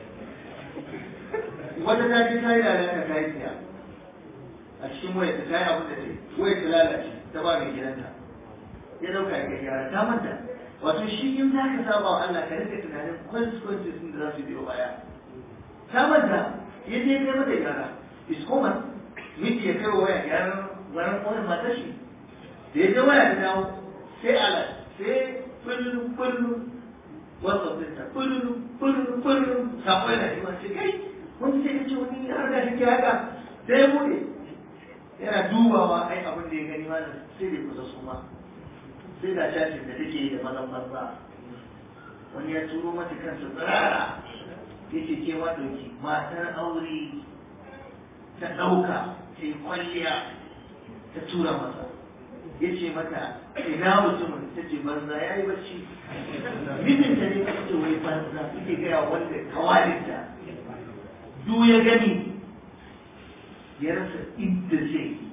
wata ta je ta yi lalata ta yi siya a cikin wayar ta yi abin da ta yi wayar ta lalace ta ba mai gidanta ya dauka ya gyara ta manta wato shi in za ka saba wa Allah ka rika tunanin consequences din da za su biyo baya ta manta ya je kai mata gyara is common miji ya kai wa waya gyaran gyaran wani matar shi da ya je waya ta dawo sai ala sai kullum kullum whatsapp ɗinta kullum kullum kullum sako yana shi ma sai kai wani sai ka ce wani har da shi haka sai ya bude yana dubawa ai abin da ya gani ma sai da kusa su ma sai da cacin da take yi da mazan banza wani ya turo mata kansa tsirara ya ce ke ma ɗauki matar aure ta ɗauka ta yi kwalliya ta tura masa ya ce mata ina mutumin ta ce banza ya yi bacci mijinta ne ta ce wai banza suke gaya wanda kawalinta duk ya gani ya rasa inda zai yi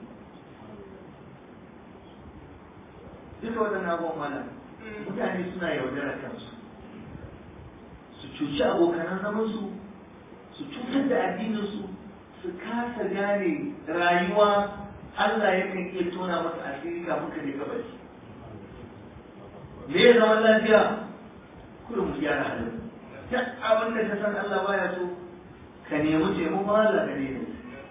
duka waɗannan abubuwan malam mutane suna yaudara kansu su cuci abokanan zamansu su cutar da addininsu su kasa gane rayuwa Allah yakan iya tona masa asiri kafin ka je gabas me ya zama lafiya kullum mu gyara halin duk abin da ka san Allah baya so ka nemi taimakon Allah ka nemi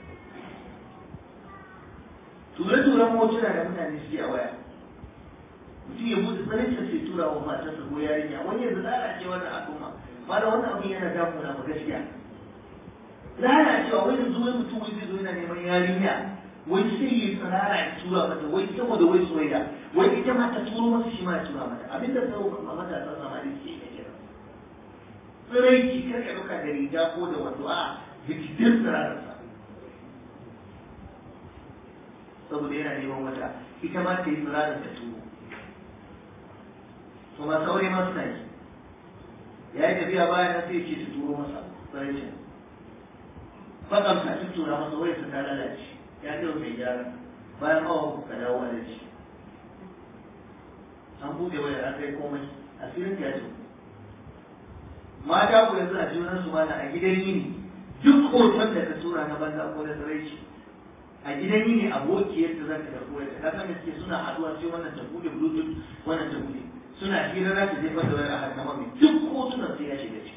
ture-turen motuna da mutane suke a waya mutum ya buɗe tsarinsa sai tura wa matarsa ko yarinya wani yanzu lalace wannan al'umma ma da wannan abin yana damuna ma gaskiya lalacewa wai yanzu wai mutum wai zai zo yana neman yarinya wai sai yi tsirara ya tura mata wai saboda wai soyayya wai ita ma ta turo masa shi ma ya tura mata abinda sau a matasan samari suke yi kenan tsiraici kar ka ɗauka da riga ko da wato a jikin tsirararsa saboda yana neman wata ita ma ta yi tsirarar ta turo to ma saurayi ma suna yi ya yi tafiya bayan nan sai ce su turo masa tsaraicin faɗan ta ci tura masa wai su ta lalace ya ce mai gyara bayan awa ka dawo a dace an buɗe waya an kai komai asirin ta ce mata ku yanzu a junan su mana a gidan yini duk hoton da ka tura na banza ko na tsaraici a gidan yini abokiyar da zaka karɓo ya ka san suke suna haɗuwa sai wannan ta buɗe bluetooth wannan ta buɗe suna hira za su jefar da wani a harkar mami duk hotunan sai ya shiga ciki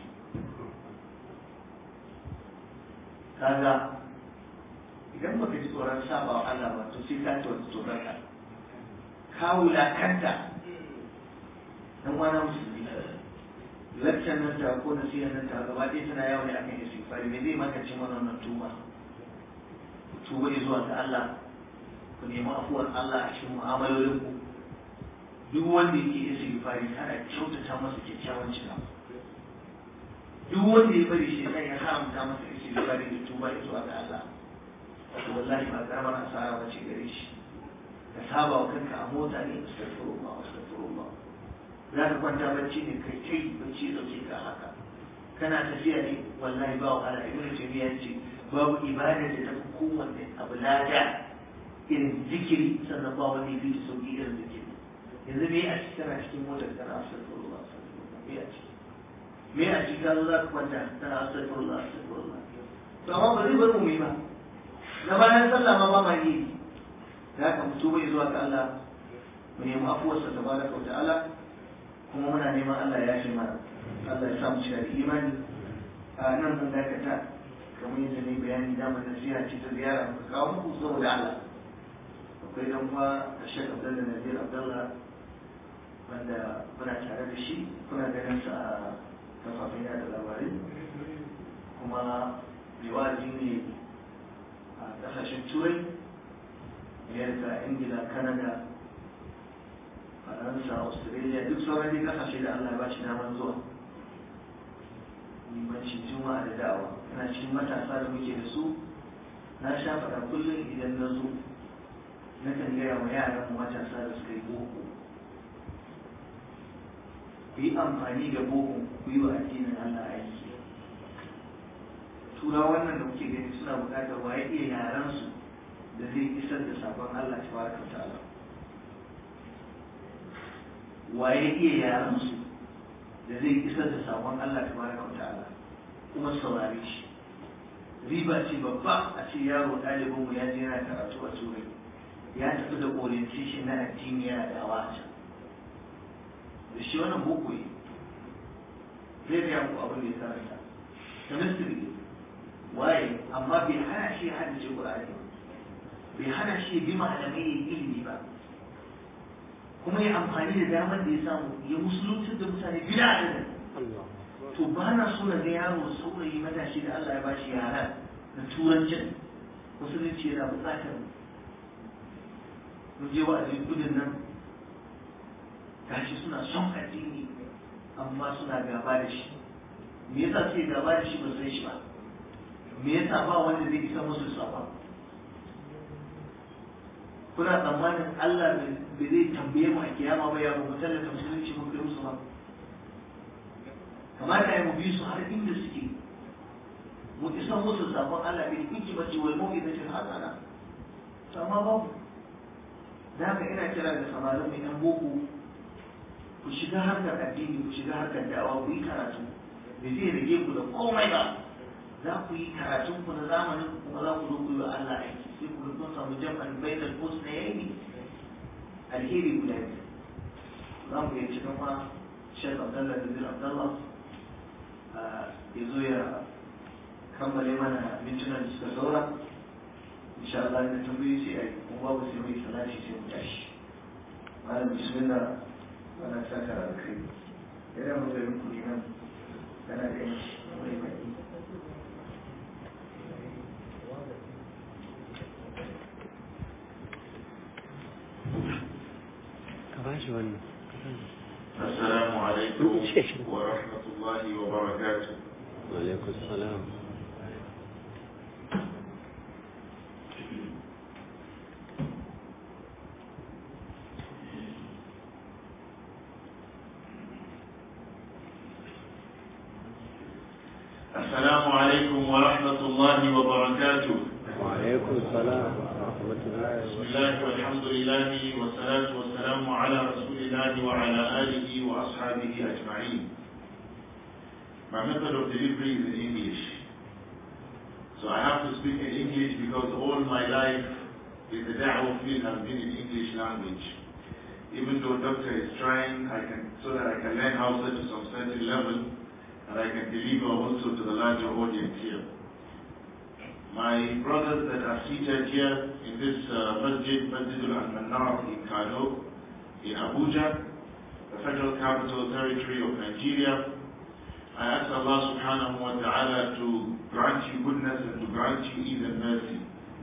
kaga idan baka ji tsoron saba wa Allah ba to sai ka ci wata tsoron ka ka wulakanta dan wani musulmi lakcan nan ta ko nasiyar nan ta gaba ɗaya tana yawo ne akan istighfari me zai maka cin wannan tuba tuba zuwa ga Allah ku nemi afuwar Allah a cikin mu'amalolin ku duk wanda yake istighfari ana kyautata masa kyakkyawan cika duk wanda ya bari shi ya haramta masa istighfari da tuba zuwa ga Allah to wallahi ba karamar asara ba ce gare shi ka saba wa kanka a mota ne astaghfirullah astaghfirullah za ka kwanta bacci ne kai kai bacci dauke ka haka kana tafiya ne wallahi ba wa ala ibnu taymiya ce babu ibada da tafi kowanne abu lada irin zikiri sannan ba wani fi sauki irin zikiri yanzu me a ciki kana cikin motar kana astaghfirullah astaghfirullah me a ciki me a ciki ka zo za ka kwanta kana astaghfirullah astaghfirullah to amma ba zai bar mu yi ba na bayan sallah ma ba ma yi da haka mutu bai zuwa ga Allah mu nemi afuwarsa tabaraka wa ta'ala kuma muna neman Allah ya shi mana Allah ya sa mu cika da imani a nan zan dakata kamar yadda ne bayani damar nasiha ce ta ziyara muka kawo muku saboda Allah akwai dan uwa Sheikh Abdullah Nazir Abdullah wanda muna tare da shi kuna ganin sa a kafafen yada labarai kuma riwaji ne a kasashen turai amerika ingila canada faransa australia duk sauran dai kasashe da allah ba shi damar zuwa limancin juma'a da da'awa yana cikin matasa da muke da su na sha faɗa kullum idan na zo na kan gaya wa yaran matasa da suka yi boko ku yi amfani da boko ku yi wa addinin allah aiki tura wannan da kuke gani suna buƙatar waye iya yaran su da zai isar da sabon Allah ta baraka ta'ala waye iya yaran su da zai isar da sabon Allah ta baraka ta'ala kuma saurare shi riba ce babba a ce yaro ɗalibin mu ya je yana karatu a turai ya tafi da orientation na addini yana da awa can da shi wannan boko ne zai gaya muku abin da ya karanta chemistry waye amma bai hana shi haddace Qur'ani bai hana shi bi malamai ya ilimi ba kuma ya amfani da damar da ya samu ya musulunci da mutane bila adadin to ba na so na ga yaro saurayi matashi da Allah ya bashi yara na turancin musulunci yana buƙatar mun je wa'azin gudun nan gashi suna son addini amma suna gaba da shi me yasa suke gaba da shi ba san shi ba me yasa ba wanda zai isa musu sabon kuna tsammanin Allah bai zai tambaye mu a kiyama ba ya mu tallata musulunci mun kai musu ba kamata ya mu bi su har inda suke mu isa musu sabon Allah bil hikmati wal mau'izati hasana to amma babu da haka ina kira da samarin mai yan boko ku shiga harkar addini ku shiga harkar da'awa ku yi karatu bai zai rage ku da komai ba za ku yi karatun ku na zamanin kuma za ku zo ku yi wa Allah aiki sai ku kun samu jam'an bainal husnayn alheri guda biyu za mu iya cikin ma Sheikh Abdullah bin Abdullah ya zo ya kammale mana mintunan da suka saura insha Allah da tambayi sai a yi kuma babu sai mai salati sai mu tashi malam bismillah wannan saka da kai yana mutane ku ne nan kana da yanci mai mai ka ba shi wannan السلام عليكم ورحمة الله وبركاته alaikum salam السلام عليكم ورحمة الله وبركاته وعليكم السلام ورحمة الله بسم الله والحمد لله والصلاة والسلام على رسول الله وعلى آله وأصحابه أجمعين My method of delivery is in English. So I have to speak in English because all my life in the da'wah field has been in English language. Even though doctor is trying, I can so that I can learn Hausa to some certain level and I can deliver also to the larger audience here. My brothers that are seated here in this uh, masjid, Masjidul Al-Manar in Kano, in Abuja, the federal capital territory of Nigeria, I ask Allah subhanahu wa ta'ala to grant you goodness and to grant you even mercy.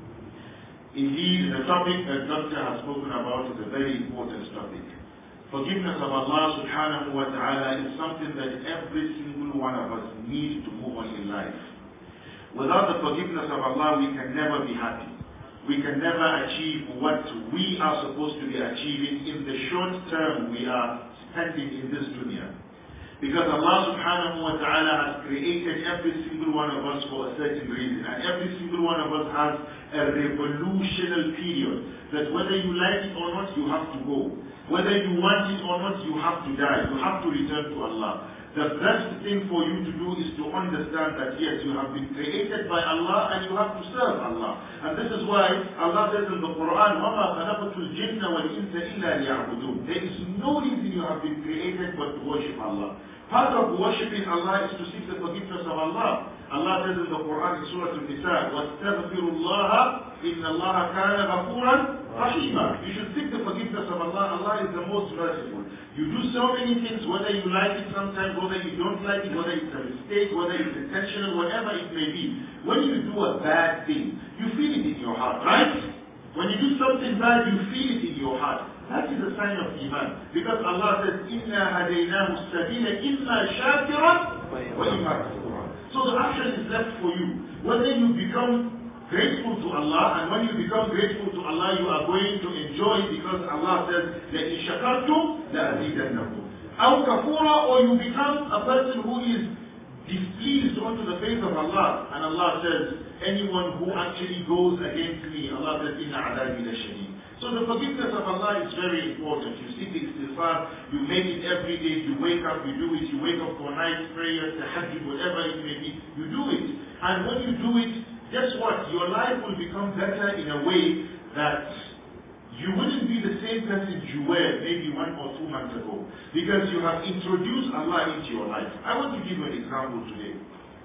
Indeed, the topic that Doctor has spoken about is a very important topic. Forgiveness of Allah subhanahu wa ta'ala is something that every single one of us needs to move on in life. Without the forgiveness of Allah, we can never be happy. We can never achieve what we are supposed to be achieving in the short term we are spending in this dunya. Because Allah subhanahu wa ta'ala has created every single one of us for a certain reason. And every single one of us has a revolutionary period. That whether you like it or not, you have to go. Whether you want it or not, you have to die. You have to return to Allah. The best thing for you to do is to understand that yes, you have been created by Allah and you have to serve Allah. And this is why Allah says in the Quran, وَمَا خَلَقْتُ الْجِنَّ وَالْإِنسَ إِلَّا لِيَعْبُدُونَ There is no reason you have been created but to worship Allah. Part of worshipping Allah is to seek the forgiveness of Allah. Allah says in the Quran in Surah Al-Nisa, وَاسْتَغْفِرُوا اللَّهَ إِنَّ اللَّهَ كَانَ غَفُورًا رَحِيمًا You should seek the forgiveness of Allah. Allah is the most merciful. You do so many things, whether you like it sometimes, whether you don't like it, whether it's a mistake, whether it's intentional, whatever it may be. When you do a bad thing, you feel it in your heart, right? When you do something bad, you feel it in your heart. That is a sign of Iman. Because Allah says, إِنَّا هَدَيْنَاهُ السَّبِيلَ إِمَّا شَاكِرًا وَإِمَّا كَفُورًا So the option is left for you. Whether you become grateful to Allah, and when you become grateful to Allah, you are going to enjoy because Allah says, لَإِن شَكَرْتُمْ لَأَزِيدَنَّكُمْ أو كفورا or you become a person who is displeased onto the face of Allah, and Allah says, anyone who actually goes against me, Allah says, إِنَّ عَذَابِي لَشَدِيدٌ so the forgiveness of Allah is very important. You seek istighfar, you make it every day, you wake up, you do it, you wake up for night prayers, tahajjud, whatever it may be, you do it. And when you do it, guess what? Your life will become better in a way that you wouldn't be the same person you were maybe one or two months ago. Because you have introduced Allah into your life. I want to give you an example today.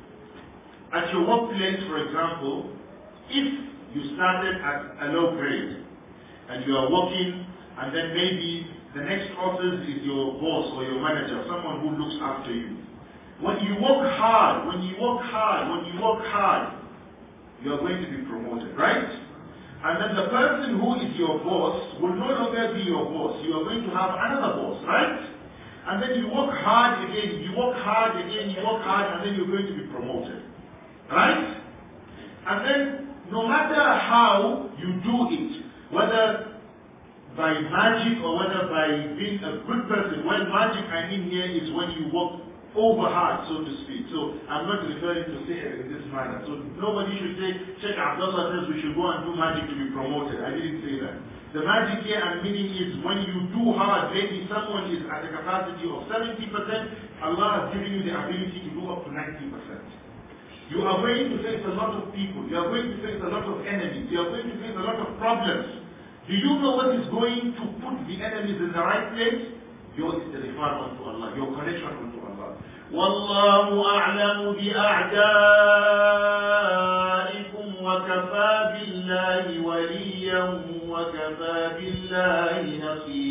At your workplace, for example, if you started at a low grade, and you are working, and then maybe the next office is your boss or your manager, someone who looks after you. When you work hard, when you work hard, when you work hard, you are going to be promoted, right? And then the person who is your boss will no longer be your boss. You are going to have another boss, right? And then you work hard again, you work hard again, you work hard, and then you're going to be promoted. Right? And then no matter how you do it, whether by magic or whether by being a good person, when magic I mean here is when you work over hard, so to speak. So I'm not referring to sihr in this manner. So nobody should say, Sheikh Abdullah says we should go and do magic to be promoted. I didn't say that. The magic here I'm meaning is when you do hard, maybe someone is at a capacity of 70%, Allah has given you the ability to do up to 90%. You are going to face a lot of people. You are going to face a lot of enemies. You are going to face a lot of problems. Do you know what is going to put the enemies in the right place? Your istighfar unto Allah, your connection unto Allah. والله أعلم بأعدائكم وكفى بالله وليا وكفى بالله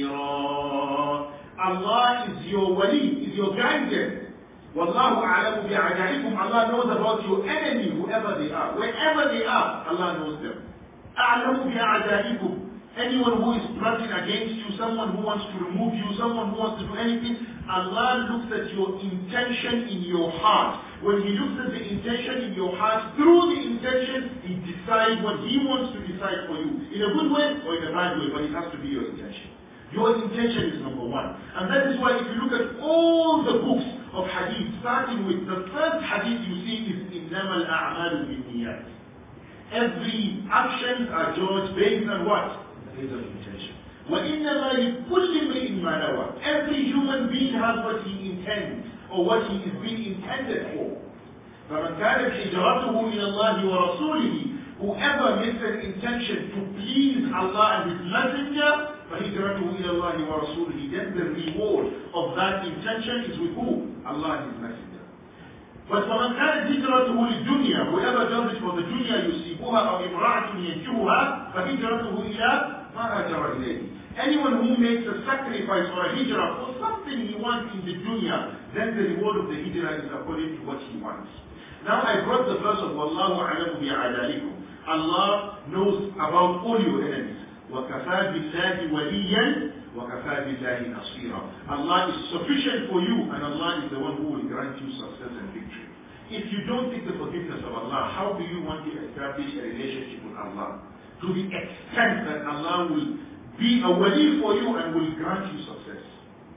نصيرا Allah is your wali, is your guardian. Wallahu a'lamu bi'adaikum. Allah knows about your enemy, whoever they are. Wherever they are, Allah knows them. A'lamu bi'adaikum. Anyone who is plotting against you, someone who wants to remove you, someone who wants to do anything, Allah looks at your intention in your heart. When He looks at the intention in your heart, through the intention, He decides what He wants to decide for you. In a good way or in a bad way, but it has to be your intention. Your intention is number one. And that is why if you look at all the books of hadith, starting with the first hadith you see is إِنَّمَا الْأَعْمَالُ بِالنِّيَّاتِ Every actions are judged based on what? Based on intention. وَإِنَّمَا لِكُلِّ امْرِئٍ مَا نَوَى Every human being has what he intends or what he is being intended for. فَمَنْ كَانَتْ هِجْرَتُهُ إِلَى اللَّهِ وَرَسُولِهِ Whoever makes an intention to please Allah and His Messenger, فهجرته إلى الله ورسوله then the reward of that intention is with who? Allah and His Messenger. But فمن كانت هجرته للدنيا whoever does it for the dunya يصيبها أو امرأة ينكرها فهجرته إلى ما هاجر إليه. Anyone who makes a sacrifice or a hijrah for something he wants in the dunya, then the reward of the hijrah is according to what he wants. Now I brought the verse of Wallahu a'lamu bi'adalikum. Allah knows about all your enemies. وكفى بالله وليا وكفى بالله نصيرا Allah is sufficient for you and Allah is the one who will grant you success and victory. If you don't seek the forgiveness of Allah, how do you want to establish a relationship with Allah? To the extent that Allah will be a wali for you and will grant you success.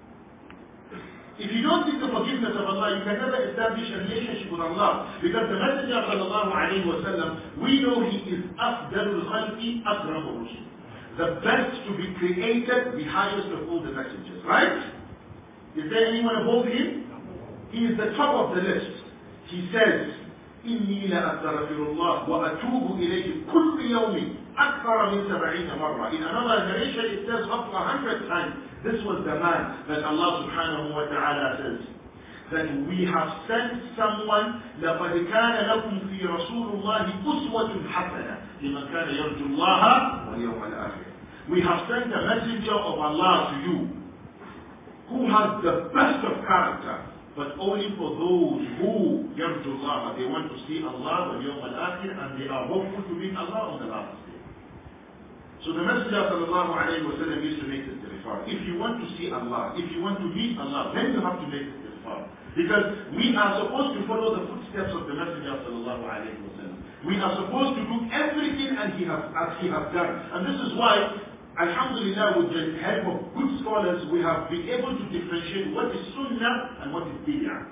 If you don't seek the forgiveness of Allah, you can never establish a relationship with Allah. Because the Messenger of sallallahu alayhi wa sallam, we know he is afdalul khalqi akramul rusul the best to be created, the highest of all the messengers, right? Is there anyone above him? He is the top of the list. He says, إني لأستغفر الله وأتوب إليه كل يوم أكثر من سبعين مرة. In another narration it says up to a hundred times. This was the man that Allah subhanahu wa ta'ala says that we have sent someone لقد كان لكم في رسول الله أسوة حسنة لمن كان يرجو الله واليوم الآخر. We have sent a messenger of Allah to you who has the best of character but only for those who يرجو الله they want to see Allah واليوم الآخر and they are hopeful to meet Allah on the last day. So the Messenger sallallahu alayhi wa sallam used to make istighfar. If you want to see Allah, if you want to meet Allah, then you have to make istighfar. Because we are supposed to follow the footsteps of the Messenger sallallahu alayhi wa sallam. We are supposed to do everything as he has, as he has done. And this is why, Alhamdulillah, with the help of good scholars, we have been able to differentiate what is Sunnah and what is Bid'ah.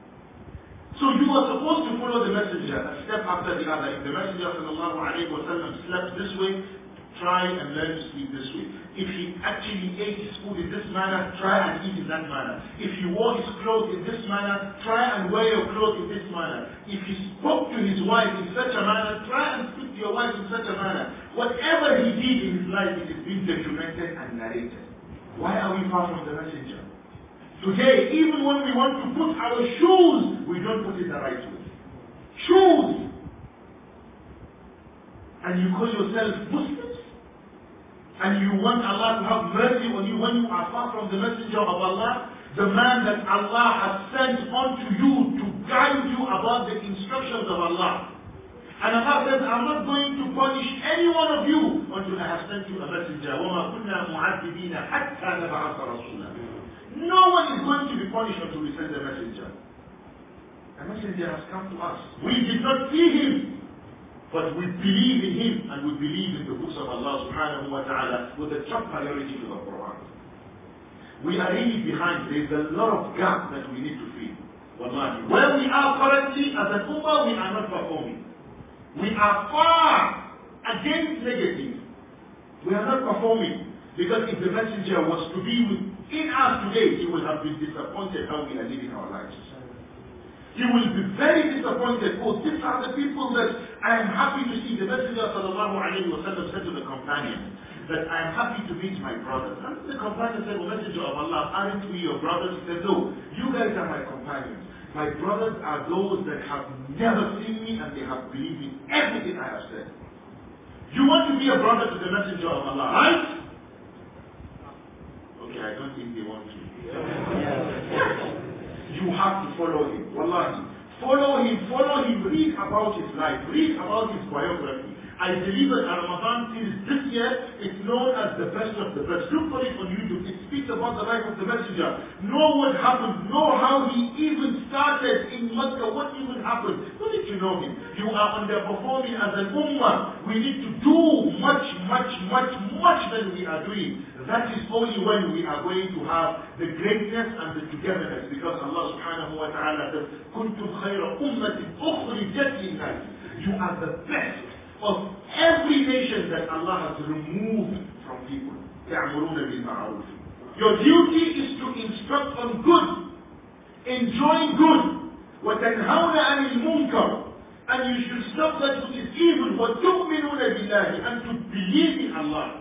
So you are supposed to follow the Messenger a step after the other. If the Messenger sallallahu alayhi wa sallam slept this way, try and learn to sleep this way. If he actually ate his food in this manner, try and eat in that manner. If he wore his clothes in this manner, try and wear your clothes in this manner. If he spoke to his wife in such a manner, try and speak to your wife in such a manner. Whatever he did in his life, it is being documented and narrated. Why are we far from the messenger? Today, even when we want to put our shoes, we don't put it the right way. Shoes! And you call yourself Muslims? and you want Allah to have mercy on you when you are far from the messenger of Allah, the man that Allah has sent unto you to guide you about the instructions of Allah. And Allah says, I'm not going to punish any one of you until I have sent you a messenger. وَمَا كُنَّا مُعَذِّبِينَ حَتَّى نَبْعَثَ رَسُولًا No one is going to be punished until we send a messenger. A messenger has come to us. We did not see him, but we believe in him and we believe in the books of Allah subhanahu wa ta'ala with a top priority to the Quran. We are really behind. There is a lot of gap that we need to fill. Wallahi. Where we are currently as an ummah, we are not performing. We are far against negative. We are not performing. Because if the messenger was to be within us today, he would have been disappointed how we are living our lives. He will be very disappointed. Oh, these are the people that I am happy to see. The Messenger sallallahu alayhi wa sallam said to the companion that I am happy to meet my brothers. And the companion said, well, Messenger of Allah, aren't we your brothers? He said, no, you guys are my companions. My brothers are those that have never seen me and they have believed in everything I have said. You want to be a brother to the Messenger of Allah, right? Okay, I don't think they want to. You have to follow him. Wallahi. Follow him, follow him, read about his life, read about his biography. I delivered a Ramadan series this year. It's known as the best of the best. Look for it on YouTube. It speaks about the life of the messenger. Know what happened. Know how he even started in Mecca. What even happened. You need to know him. You are underperforming as an ummah. We need to do much, much, much, much than we are doing. That is only when we are going to have the greatness and the togetherness. Because Allah subhanahu wa ta'ala says, كنتم خير أمة أخرجت للناس. You are the best of every nation that Allah has removed from people. يَعْمُرُونَ بِالْمَعْرُوفِ Your duty is to instruct on good, enjoying good, وَتَنْهَوْنَ عَنِ الْمُنْكَرِ And you should stop that which is evil, وَتُؤْمِنُونَ بِاللَّهِ And to believe in Allah.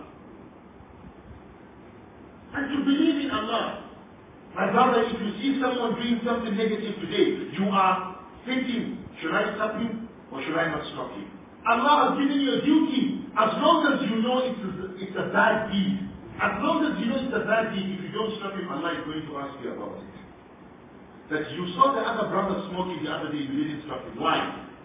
And to believe in Allah. My brother, if you see someone doing something negative today, you are thinking, should I stop him or should I not stop him? Allah has given you a duty. As long as you know it's a, it's a bad deed, as long as you know it's a bad deed, if you don't stop him, Allah is going to ask you about it. That you saw the other brother smoking the other day, you didn't stop him. Why?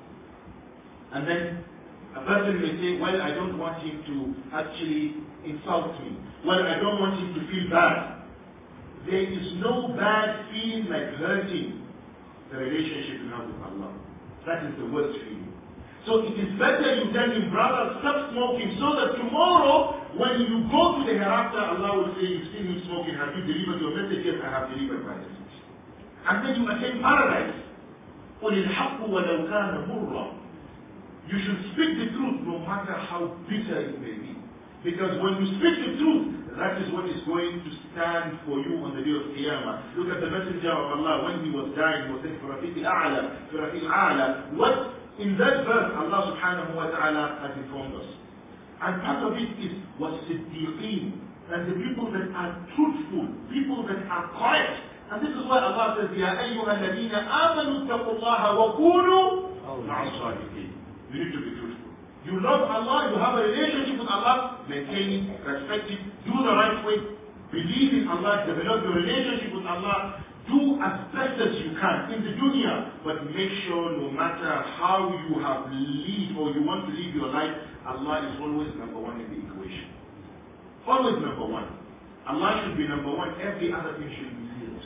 And then a person may say, well, I don't want him to actually insult me. Well, I don't want him to feel bad. There is no bad feeling like hurting the relationship you have with Allah. That is the worst feeling. So it is better you tell him, brother, stop smoking, so that tomorrow, when you go to the hereafter, Allah will say, you've seen him smoking, have you delivered your message? Yes, I have delivered my message. And then you attain paradise. قُلِ الْحَقُّ وَلَوْ كَانَ مُرًّا You should speak the truth no matter how bitter it may be. Because when you speak the truth, that is what is going to stand for you on the day of Qiyamah. Look at the Messenger of Allah when he was dying, he was saying, فِرَفِيقِ الْأَعْلَى فِرَفِيقِ الْأَعْلَى What in that verse, Allah subhanahu wa ta'ala has informed us. And part of it is was siddiqeen, and the people that are truthful, people that are correct. And this is why Allah says, يَا أَيُّهَا الَّذِينَ آمَنُوا اتَّقُوا اللَّهَ وَكُونُوا مَعَ الصَّادِقِينَ You need to be truthful. You love Allah, you have a relationship with Allah, maintain it, respect it, do the right way, believe in Allah, develop your relationship with Allah, do as best as you can in the dunya, but make sure no matter how you have lived or you want to live your life, Allah is always number one in the equation. Always number one. Allah should be number one, every other thing should be zeros.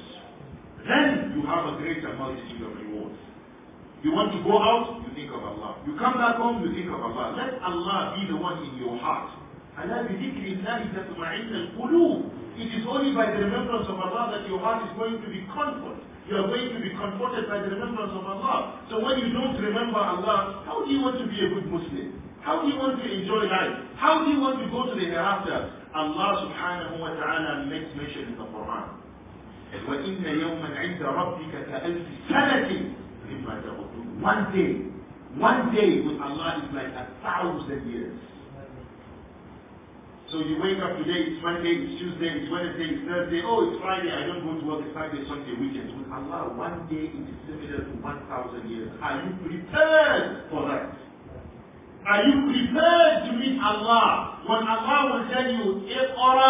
Then you have a greater multitude of rewards. You want to go out, you think of Allah. You come back home, you think of Allah. Let Allah be the one in your heart. Allah بذكر الله تطمئن القلوب it is only by the remembrance of Allah that your heart is going to be comforted. You are going to be comforted by the remembrance of Allah. So when you don't remember Allah, how do you want to be a good Muslim? How do you want to enjoy life? How do you want to go to the hereafter? Allah subhanahu wa ta'ala makes mention in the Quran. وَإِنَّ يَوْمًا عِنْدَ رَبِّكَ كَأَلْفِ سَنَةٍ مِمَّا تَعُدُّونَ One day, one day with Allah is like a thousand years. So you wake up today, it's Monday, it's Tuesday, it's Wednesday, it's Thursday, oh, it's Friday, I don't go to work, it's Friday, Sunday, weekends. With Allah, one day it is similar to 1,000 years. Are you prepared for that? Are you prepared to meet Allah? When Allah will tell you, اقرأ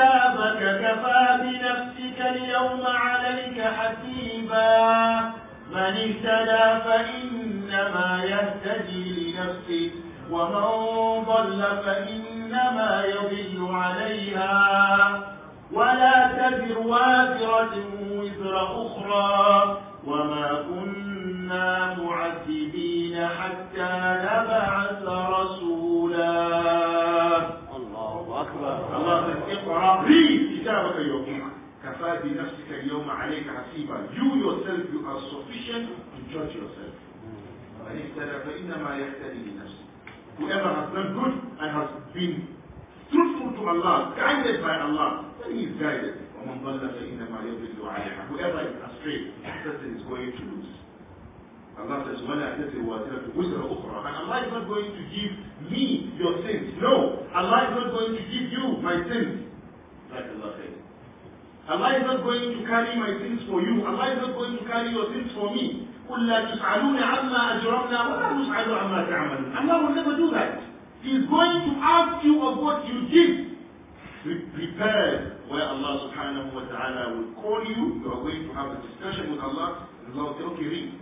كتابك كفى بنفسك اليوم عليك حسيبا من اهتدى فإنما يهتدي لنفسه ومن ضل فإنما يضل عليها ولا تزر وازرة وزر أخرى وما كنا معذبين حتى نبعث رسولا الله أكبر الله اقرأ read كتابك اليوم كفى بنفسك اليوم عليك حسيبا you yourself you are sufficient to judge yourself من اهتدى فإنما يهتدي لنفسه whoever has done good and has been truthful to Allah guided by Allah then he is guided ومن ضل فإنما يضل عليها whoever is astray person is going to lose Allah says, وَلَا تَزِرُ وَازِرَةُ وِزْرَ أُخْرى And Allah is not going to give me your sins. No. Allah is not going to give you my sins. Like Allah said. Allah is not going to carry my sins for you. Allah is not going to carry your sins for me. قُلْ لَا تُسْعَلُونَ عَمَّا أَجْرَمْنَا وَلَا نُسْعَلُ عَمَّا تَعْمَلُونَ Allah will never do that. He is going to ask you of what you did. Be prepared where Allah subhanahu wa ta'ala will call you. You are going to have a discussion with Allah. And Allah will say, okay, read.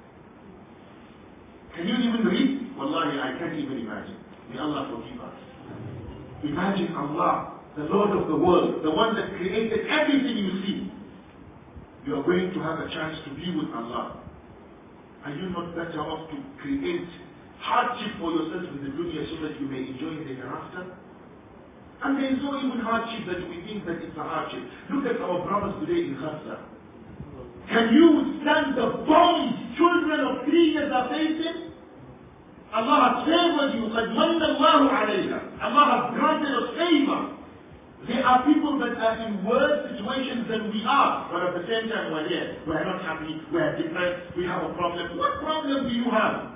Can you even read? Wallahi, I can't even imagine. May Allah forgive us. Imagine Allah, the Lord of the world, the one that created everything you see. You are going to have a chance to be with Allah. Are you not better off to create hardship for yourself in the dunya so that you may enjoy the hereafter? And there is no even hardship that we think that it's a hardship. Look at our brothers today in Gaza. Can you stand the bombs children of three years are facing? Allah has favored you. قَدْ مَنَّ اللَّهُ عَلَيْنَا Allah has granted us favor. There are people that are in worse situations than we are, but at the same time we're here. We're not happy, we're depressed, we have a problem. What problem do you have?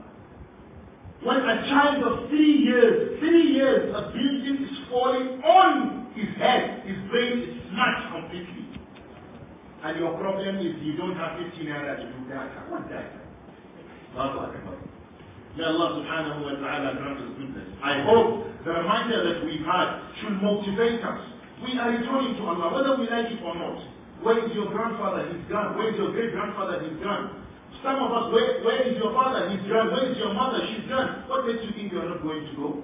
When a child of three years, three years, a building is falling on his head, his brain is smashed completely. And your problem is you don't have 15 naira to do that. What that? Allahu Akbar. May Allah subhanahu wa ta'ala grant us goodness. I hope the reminder that we've had should motivate us. We are returning to Allah, whether we like it or not. Where is your grandfather? He's gone. Where is your great grandfather? He's gone. Some of us, where, where is your father? He's gone. Where is your mother? She's gone. What makes you think you are not going to go?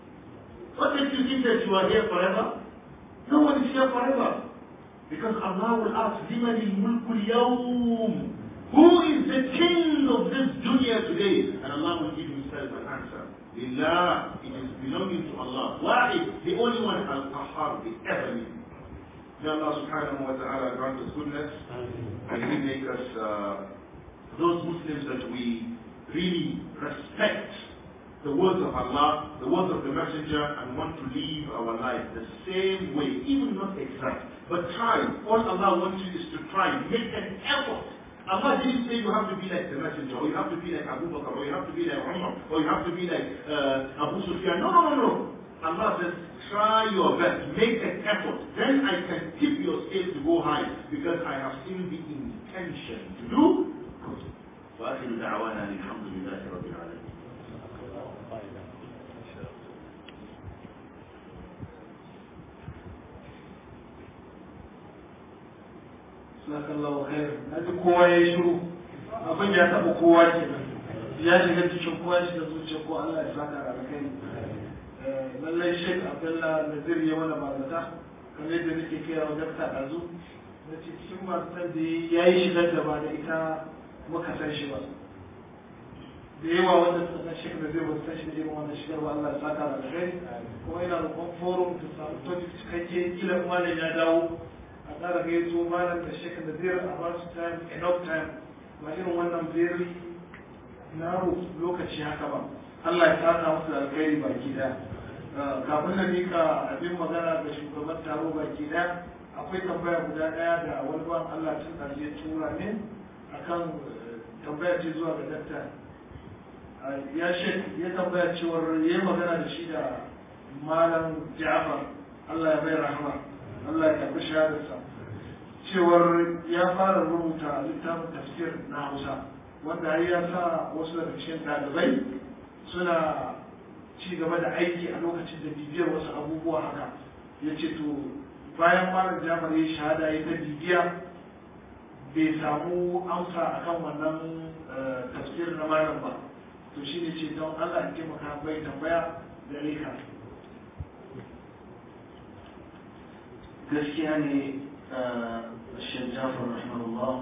What makes you think that you are here forever? No one is here forever. Because Allah will ask, لِمَنِ الْمُلْكُ الْيَوْمِ Who is the king of this dunya today? And Allah will give himself an answer. Lillah, it is belonging to Allah. Wahid, the only one, Al-Qahhar, the ever living. May Allah subhanahu wa ta'ala grant us goodness and He make us uh, those Muslims that we really respect the words of Allah, the words of the Messenger, and want to live our life the same way, even not exact, but try. All Allah wants you is to try, make an effort. Allah didn't say you have to be like the Messenger, or you have to be like Abu Bakr, or you have to be like Umar, or you have to be like uh, Abu Sufyan. No, no, no, no. Allah says, try your best, make an effort. Then I can tip your scale to go high, because I have seen the intention to do good. وآخر دعوانا الحمد لله رب العالمين Sakallahu khair. Na ji kowa ya yi shiru. Abin ya taɓa kowa ke Ya shiga cikin kowa shi da zuciya ko Allah ya saka da kai. Lallai Sheikh Abdullah Nazir ya mana bazata. Kamar yadda nake kai wa dakta ɗazu. Na ce cikin bazatan da ya yi shigar da ba da ita muka san shi ba. Da yawa wanda suka san Sheikh Nazir ba su san shi da irin wannan shigar ba Allah ya saka da kai. Kuma ina roƙon forum ta samu topic cikakke kila malam ya dawo. a tsara gaito malam da shekar da zai a basu time enough time ba irin wannan very narrow lokaci haka ba Allah ya saka musu da alkhairi baki daya kafin na mika abin magana ga shugaban taro baki daya akwai tambaya guda daya da wani ban Allah tun da ya tura min akan tambaya ce zuwa ga dakta ya shek ya tambaya cewar ya magana da shi da malam Ja'far Allah ya bai rahama Allah ya karbi shahadarsa cewar ya fara rubuta littafin tafsir na Hausa wanda har ya sa wasu daga cikin ɗalibai suna ci gaba da aiki a lokacin da bibiyar wasu abubuwa haka ya ce to bayan malam jamar ya shahada ya ta bibiya bai samu amsa akan wannan tafsir na malam ba to shi ne ce don Allah in taimaka bai tambaya gare ka gaskiya ne Sheikh Jafar rahimahullah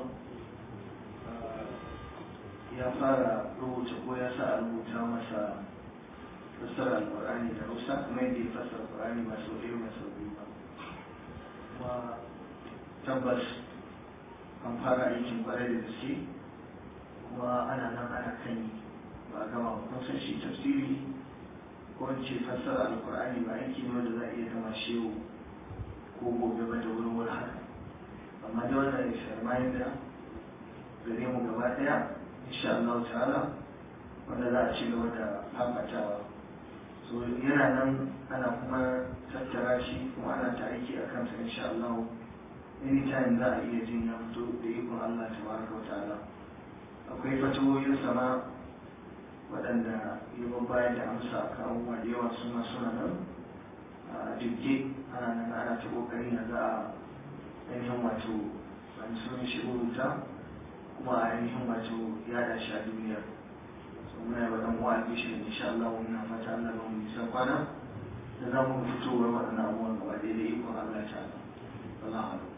ya fara rubuta ko ya sa a rubuta masa fassara alƙur'ani da Hausa kuma yadda ya fassara alƙur'ani ba sau ɗaya ba sau biyu ba kuma tabbas an fara aikin kwarai da gaske kuma ana nan ana kan yi ba a gama ba kun san shi tafsiri ko in ce fassara alƙur'ani ba aiki ne wanda za a iya gama shi yau ko gobe ba da wurin wuri haka amma da wannan ya sharmayin da gare mu gaba ɗaya insha Allah ta'ala wanda za a ci gaba da fafatawa so yana nan ana kuma tattara shi kuma ana ta aiki a kansa insha Allah anytime za a iya jin ya fito da ikon Allah tabaraka wa ta'ala akwai fatawoyin sama waɗanda ya bayar da amsa a kan abubuwa da yawa suna suna nan a jirge ana nan ana ta kokari na za a ainihin wato wani sun shi rubuta kuma a ainihin wato yada shi a duniyar so muna yi waɗanda wa albishin insha Allah muna fata Allah ba mu nisan kwana da za mu fitowar waɗannan abubuwan gaba ɗaya da ikon Allah ta'ala wallahu a'lam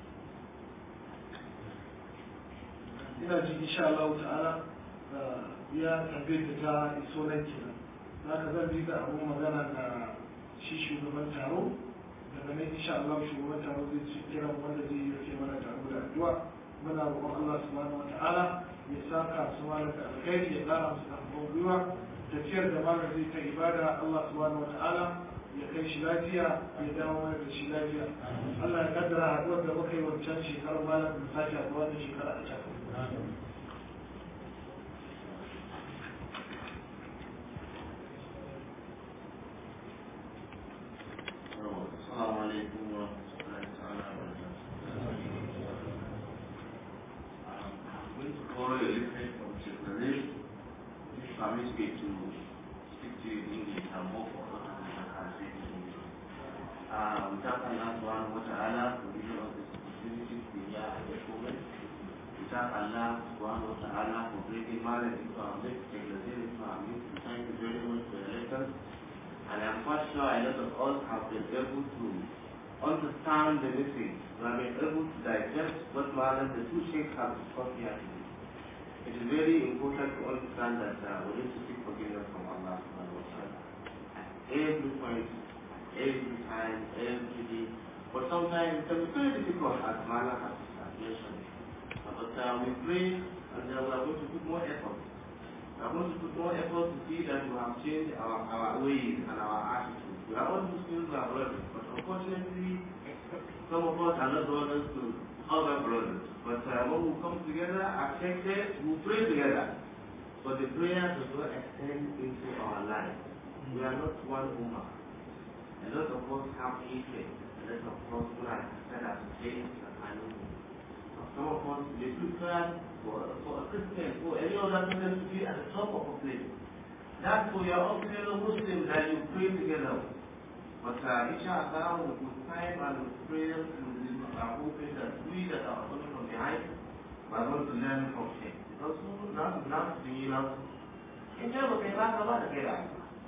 ina ji insha Allah ta'ala ya tambaye ta iso nan kenan za ka zan bi da abun magana da shi shugaban taro daga nan insha Allah shugaban taro zai ci kiran wanda zai yi rufe mana taro da addu'a muna roƙon Allah subhanahu wa ta'ala ya saka su mana da alkhairi ya ƙara musu karfin gwiwa tafiyar da malam zai ta ibada Allah subhanahu wa ta'ala ya kai shi lafiya ya dawo mana da shi lafiya Allah ya kaddara haɗuwar da muka yi wancan shekarar malam da sake haɗuwa da shekara a can السلام عليكم ورحمة الله تعالى وبركاته. I'm going to borrow a little bit from Sheikh Nadir. Please permit me to speak to you in English and more for what I can say in English. Uh, we thank Allah subhanahu wa ta'ala for giving us this opportunity to be here at this moment. We thank Allah subhanahu wa ta'ala for bringing knowledge into our midst, Sheikh Nadir into our midst. We thank you very much for your lectures. And I'm quite sure a lot of us have been able to understand the message. We have been able to digest what Malam, the two sheikhs have discussed here today. It is very important to understand that uh, we need to seek forgiveness from Allah subhanahu wa ta'ala. At every point, every time, every day. But sometimes it can be very difficult as Malam has mentioned. But uh, we pray and uh, we are going to put more effort we are going to put more effort to see that we have changed our, our ways and our attitudes. We are all Muslims, we are brothers, but unfortunately, some of us are not brothers to other brothers. But uh, when we come together, accepted, we pray together. But the prayer does not extend into our life. We are not one woman. A lot of us have hatred. A lot of us who are said as saints and animals. Some of us, they prefer for, for a Christian, for any other person to be at the top of a place. That's for your own fellow Muslims that you pray together. But uh, inshallah, with, with time and with prayers, we are hoping that we that are coming from behind, we are going to learn from him. Because now, now, to you know, in terms of the last Allah, the Allah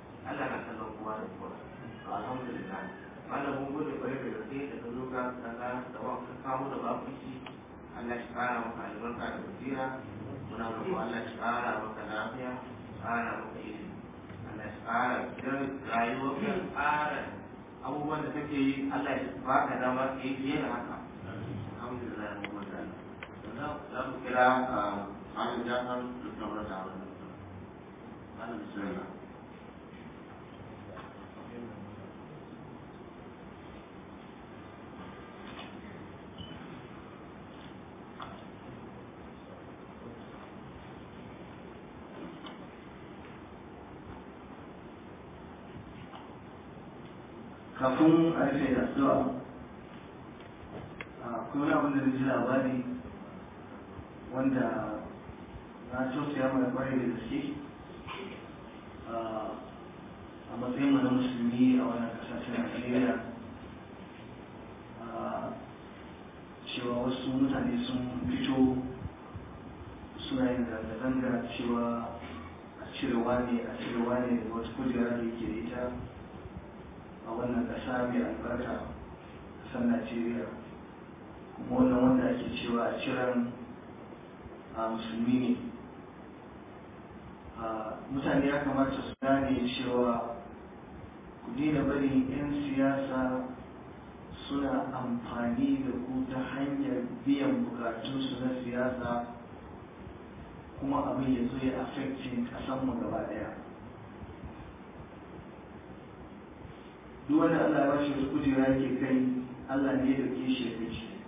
na kallon kowa da kowa. Alhamdulillah. Malamin gode kwarai da gaske da ka zo ka kaga da wa ka kawo da babu shi Allah shi ƙara maka albarka da basira muna roƙo Allah shi ƙara maka lafiya ƙara maka ilimi Allah shi ƙara don rayuwar ka ƙara abubuwan da kake yi Allah shi baka dama ka yi fiye da haka alhamdulillah mu gode Allah za mu kira Malam Jafar da kamar da abin da Malam Bismillah kafin a rufe da addu'a akwai wani abin da na ji labari wanda na tausaya mai kwarai da gaske a matsayin mu na musulmi a wannan ƙasa ta Najeriya cewa wasu mutane sun fito suna yin zanga-zanga cewa a cirewa ne a cirewa ne daga wata kujera da yake da ita a wannan ƙasa mai albarka ƙasar najeriya kuma wannan wanda ake cewa a ciran a musulmi ne mutane ya kamata su gane cewa ku daina bari 'yan siyasa suna amfani da ku ta hanyar biyan bukatunsu na siyasa kuma abin ya zo ya affecting kasanmu gaba daya duk wanda Allah ya bashi wasu kujera yake kai Allah ne ya dauke shi ya kai shi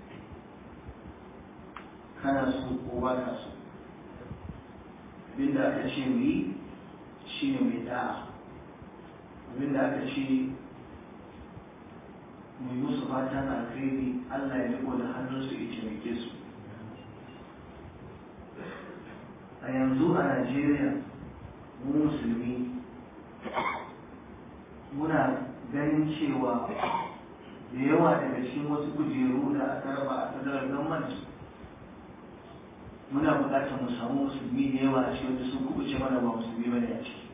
kana so ko ba ka so abinda aka ce mu yi shine mai da'a abinda aka ce mu yi musu fatan alkhairi Allah ya riko da hannunsu ya taimake su a yanzu a Najeriya mu musulmi muna ganin cewa da yawa daga cikin wasu kujeru da aka raba a federal government muna buƙatar mu samu musulmi da yawa a cikin wanda sun kubuce mana ba musulmi bane a ciki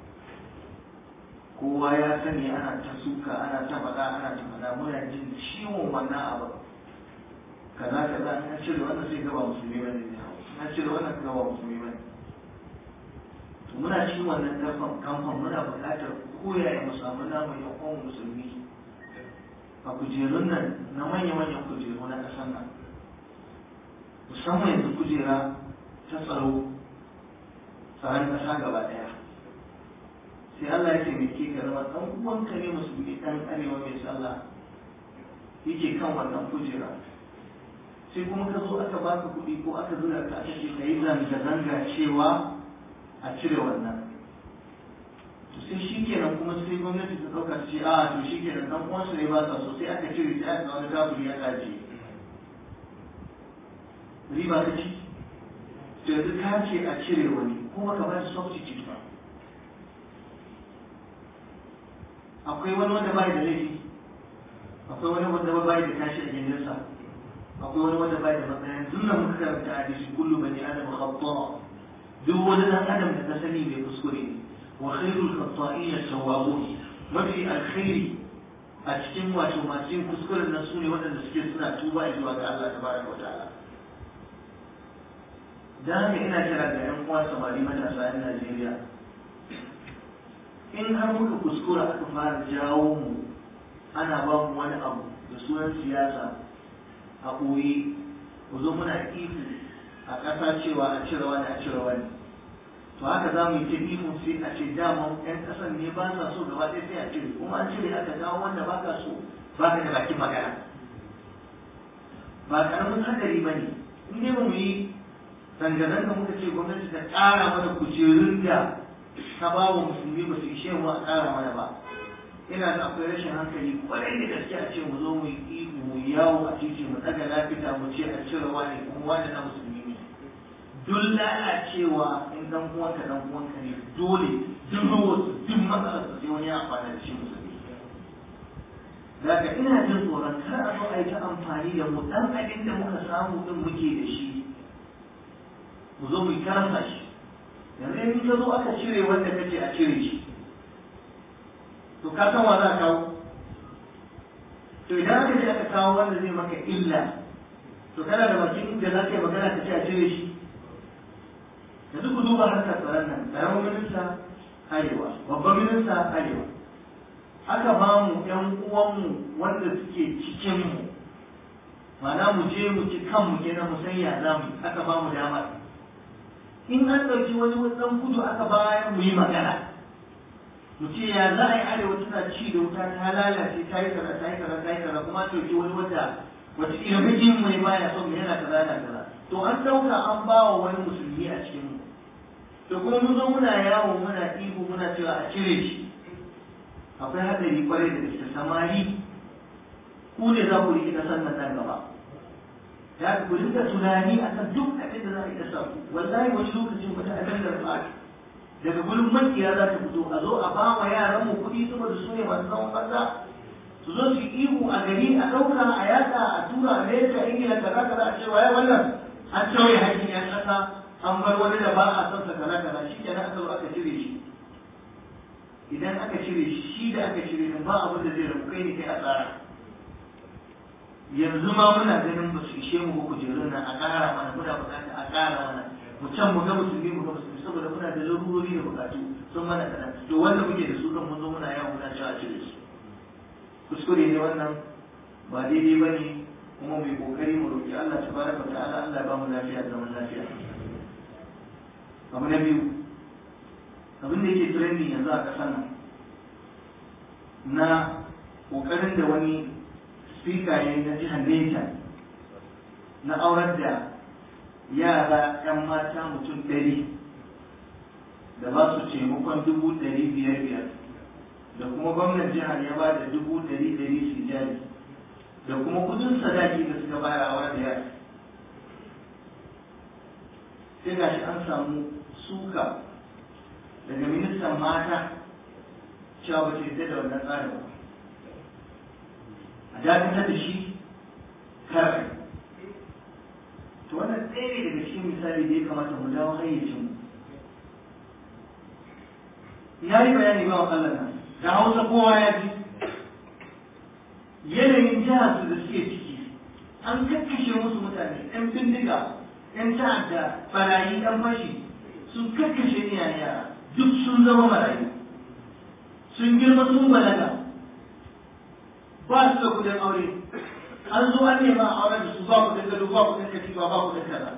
kowa ya sani ana ta suka ana ta faɗa ana ta faɗa muna jin ciwon wannan abu kaza kaza an cire wannan sai gaba musulmi bane ne an cire wannan gaba musulmi bane to muna cikin wannan kamfan kamfan muna buƙatar koyaya mu samu namu yan uwan musulmi a kujerun nan na manya-manyan kujeru na ƙasar nan musamman yanzu kujera ta tsaro tsaron ƙasa gaba ɗaya sai Allah ya taimake ka zama ɗan uwanka ne musulmi ɗan arewa mai sallah yake kan wannan kujera sai kuma ka zo aka baka kuɗi ko aka zura ka aka ce ka yi zanga-zanga cewa a cire wannan to sai shi kenan kuma sai gwamnati ta ɗauka ta ce a to shi kenan ɗan uwansu ne ba sa so sai aka cire sai aka wani kafiri ya kaje riba ta ci to yanzu ka ce a cire wani kuma ka ba shi substitute ba akwai wani wanda bai da laifi akwai wani wanda bai da tashi a gindinsa akwai wani wanda bai da matsayin dunna muka karanta a hadisi kullu bani adam khata duk wani dan adam da ka sani bai kuskure ne wa khairul khata'ina tawwabun mafi alkhairi a cikin wato masu yin kuskuren nan sune waɗanda suke suna tuba zuwa ga Allah tabaraka wa ta'ala dan haka ina kira ga yan uwa samari matasa yan Najeriya in har muka kuskura aka fara jawo mu ana ba mu wani abu da sunan siyasa a ɓoye mu zo muna ihu a ƙasa cewa a cire wani a cire wani to haka za mu yi ta ihu sai a ce dama ƴan ƙasan ne ba sa so gaba ɗaya sai a cire kuma an cire aka kawo wanda ba ka so ba ka da bakin magana ba ƙaramin hadari ba ne in dai ba mu yi zanga-zanga muka ce gwamnati ta ƙara mana kujerun da ta ba wa musulmi ba su ishe mu a ƙara mana ba ina da akwai rashin hankali kwarai da gaske a ce mu zo mu yi mu yawo a titi mu daga lafita mu ce a cire wani kuma wani na musulmi ne duk lalacewa in dan uwanka dan uwanka ne dole duk wasu duk matsalar su sai wani ya amfana da shi musulmi daga ina jin tsoron kar a zo a yi ta amfani da mu dan abin da muka samu din muke da shi mu zo mu yi karanta shi yanzu in ka zo aka cire wanda kace a cire shi to ka san wa za ka kawo to idan aka ce aka kawo wanda zai maka illa to kana da bakin da za ka yi magana ka ce a cire shi yanzu ku duba harkar tsaron nan ƙaramin minista arewa babban minista arewa aka ba mu ƴan uwanmu wanda suke cikinmu ma'ana mu je mu ci kanmu kenan mu san ya za mu aka ba mu damar in an ɗauki wani wasan kudu aka bayar mu yi magana mu ce ya za a yi arewa tana ci da wuta ta lalace ta yi kaza ta yi kaza ta yi kaza kuma ɗauki wani wata wata ina mijin mai baya son mu yana kaza yana kaza to an ɗauka an ba wa wani musulmi a cikin mu to kuma mun zo muna yawo muna ihu muna cewa a cire shi akwai haɗari kwarai da gaske samari ku ne za ku riƙe ƙasar nan nan gaba ya ku rinka tunani akan duk abin da za a iya sa ku wallahi wani lokacin wata abin da ba daga gurin makiya za ta fito a zo a ba wa yaran mu kuɗi saboda su ne masu zaman banza su zo su yi ihu a gari a ɗauka a yatsa a tura amerika ingila kaza kaza a cewa ya wannan an tauye hakkin yan ƙasa an bar wani da ba a son sa kaza kaza shi kenan aka zo aka cire shi idan aka cire shi shi da aka cire din ba abin da zai rabu kai ne kai a tsara yanzu ma muna ganin ba su ishe mu ba kujerun nan a ƙara mana muna buƙatar a ƙara mana mu can mu ga musulmi mu ga musulmi saboda muna da larurori da buƙatu sun mana kaɗan to wanda muke da su kan mun zo muna yawan muna cewa a cire su kuskure ne wannan ba daidai ba ne kuma mai kokari mu roƙi Allah tabaraka wa ta'ala Allah ba mu lafiya da zaman lafiya abu na biyu abin da yake trending yanzu a ƙasar nan na ƙoƙarin da wani speaker ya yi na jihar Neja na aurar da yara 'yan mata mutum ɗari da ba su taimakon dubu ɗari biyar biyar da kuma gwamnan jihar ya ba da dubu ɗari ɗari su jari da kuma kudin sadaki da suka bayar a wani yara sai ga shi an samu suka daga ministan mata cewa ba ta yadda da wannan tsarin ba a dakatar da shi kar to wannan ɗaya ne daga cikin misali da ya kamata mu dawo hayyacin ya yi bayani ba wa Allah nan da hausa kowa ya ji yanayin jihar su da suke ciki an kakkashe musu mutane yan bindiga yan ta'adda barayi yan fashi sun kakkashe iyayen yara duk sun zama marayu sun girma sun balaga ba su da kudin aure an zo an nema a auren da su ba kudin gado ba kudin katifa ba kudin kaza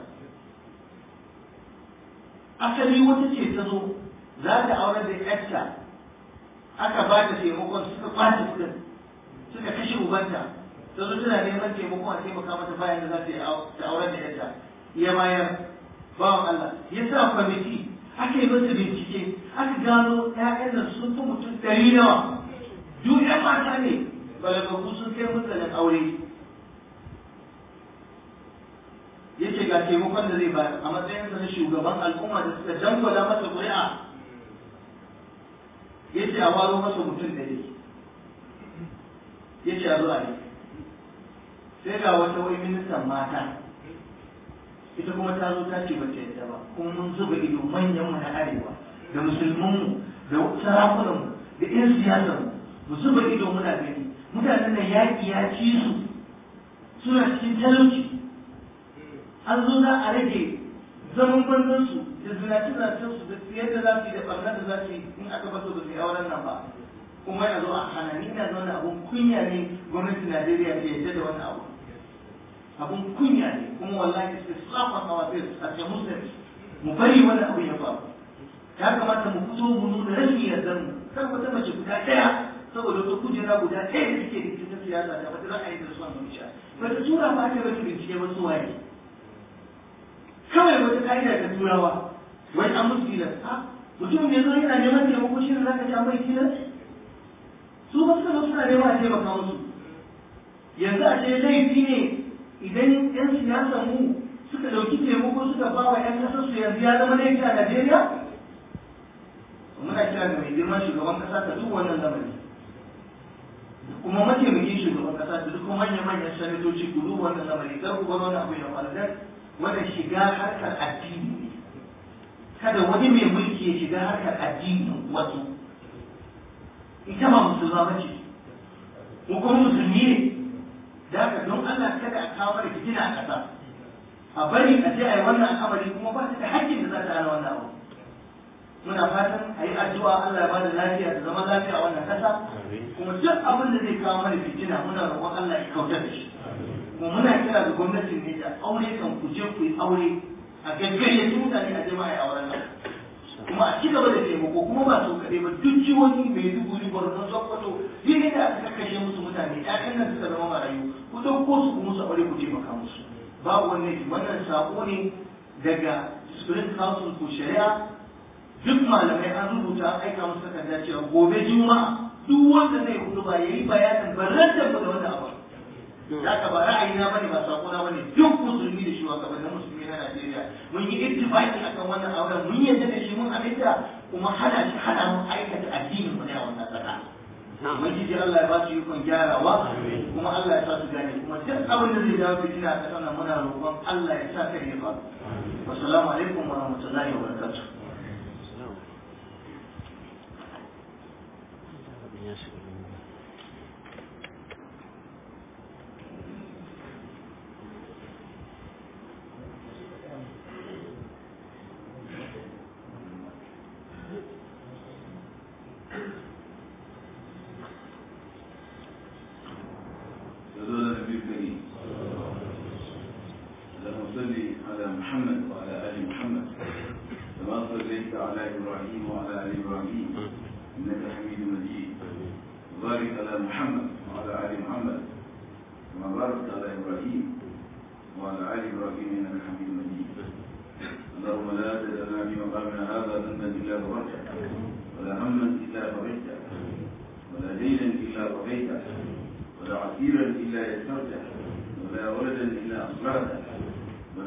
asali wata ce ta zo za ta auren da yarta aka ba ta taimakon suka kwace kudin suka kashe ubanta ta zo tana neman taimakon a taimaka mata bayan da za ta yi ta auren da yarta ya bayar bawan Allah ya sa kwamiti aka yi masa bincike aka gano ƴaƴan nan sun fi mutum ɗari nawa duk ƴan mata ne balagagu sun kai mutsanin aure yace ga taimakon da zai bayar a matsayinsa na shugaban al'umma da suka dangwala masa ƙuri'a yace a waro masa mutum ɗari yace a zuwa ne sai ga wata wai ministan mata ita kuma ta zo ta ce ba ta yadda ba kuma mun zuba ido manyan mu na arewa da musulmanmu da sarakunanmu da 'yan siyasarmu mu zuba ido muna gani mutanen nan yaƙi ya ci su suna cikin talauci an zo za a rage zaman banzansu da zinace-zinacensu da yadda za su yi da ɓarnar da za su yi in aka basu ba su yi auren nan ba kuma ya zo a hana ni na zaune abun kunya ne gwamnatin Najeriya ta yadda da wannan abu abun kunya ne kuma wallahi sai slap on our face as a Muslims mu bari wannan abu ya faru ya kamata mu fito mu nuna rashin yardar mu kar wata mace guda ɗaya saboda wata kujera guda ɗaya da suke da cikin siyasa da wata ra'ayi da son zuciya ba ta tura ba ta rage bincike ba su waye kawai wata ka'ida ta turawa wai an musu tilas ha mutum ne zo yana neman taimako shi ne zaka ci an mai tilas su ba suka zo suna neman a taimaka musu yanzu a ce laifi ne idan yan siyasa mu suka ɗauki taimako suka ba wa yan ƙasar su yanzu ya zama laifi a Najeriya muna kira ga mai girman shugaban ƙasa ta duk wannan lamari kuma mataimakin shugaban ƙasa da duk manyan manyan sanatoci ku duba wannan lamari kar ku bar wannan abu ya faru dan wannan shiga harkar addini ne kada wani mai mulki ya shiga harkar addinin wasu ita ba musulma ba ce ko kuma musulmi ne da haka don Allah kada a kawo mana fitina a ƙasa a bari a je a yi wannan al'amari kuma ba ta da haƙƙin da za ta hana wannan abu muna fatan a yi addu'a Allah ya ba da lafiya da zama lafiya a wannan ƙasa kuma duk abin da zai kawo mana fitina muna roƙon Allah ya kautar da shi kuma muna kira ga gwamnatin ne da aure kan ku je ku yi aure a gaggayyaci mutane a jama'a ya auren nan kuma a ci gaba da taimako kuma ba su kaɗai ba duk jihohi mai duguri borno sokoto duk da aka kashe musu mutane ƴaƴan nan suka zama marayu ku ɗauko su ku musu aure ku taimaka musu babu wannan wannan sako ne daga spirit council ku shari'a duk malamai an rubuta an aika musu takarda cewa gobe juma'a duk wanda zai hudu ba yayi bayanin barantar da wannan abu da ka ba ra'ayina bane ba sako na bane duk musulmi da shugabannin musulmi na Najeriya mun yi ittifaqi akan wannan auren mun yadda da shi mun aminta kuma hana shi hana mu aikata addinin mu ne a wannan kasa ubangiji Allah ya ba su ikon gyarawa kuma Allah ya sa su gane kuma duk abin da zai dawo fitina a ƙasar nan muna roƙon Allah ya sa kare ya faru wassalamu alaikum wa rahmatullahi wa barakatuh صلى على النبي الكريم اللهم صل على محمد وعلى ال محمد كما صليت على ابراهيم وعلى ال ابراهيم انك حميد مجيد وبارك على محمد وعلى ال محمد كما باركت على ابراهيم وعلى ال ابراهيم انك حميد مجيد اللهم لا تدع لنا في مقامنا هذا ذنبا الا غفرته ولا هما الا فرجته ولا دينا الا قضيته ولا عسيرا الا يسرته ولا ولدا الا اصلحته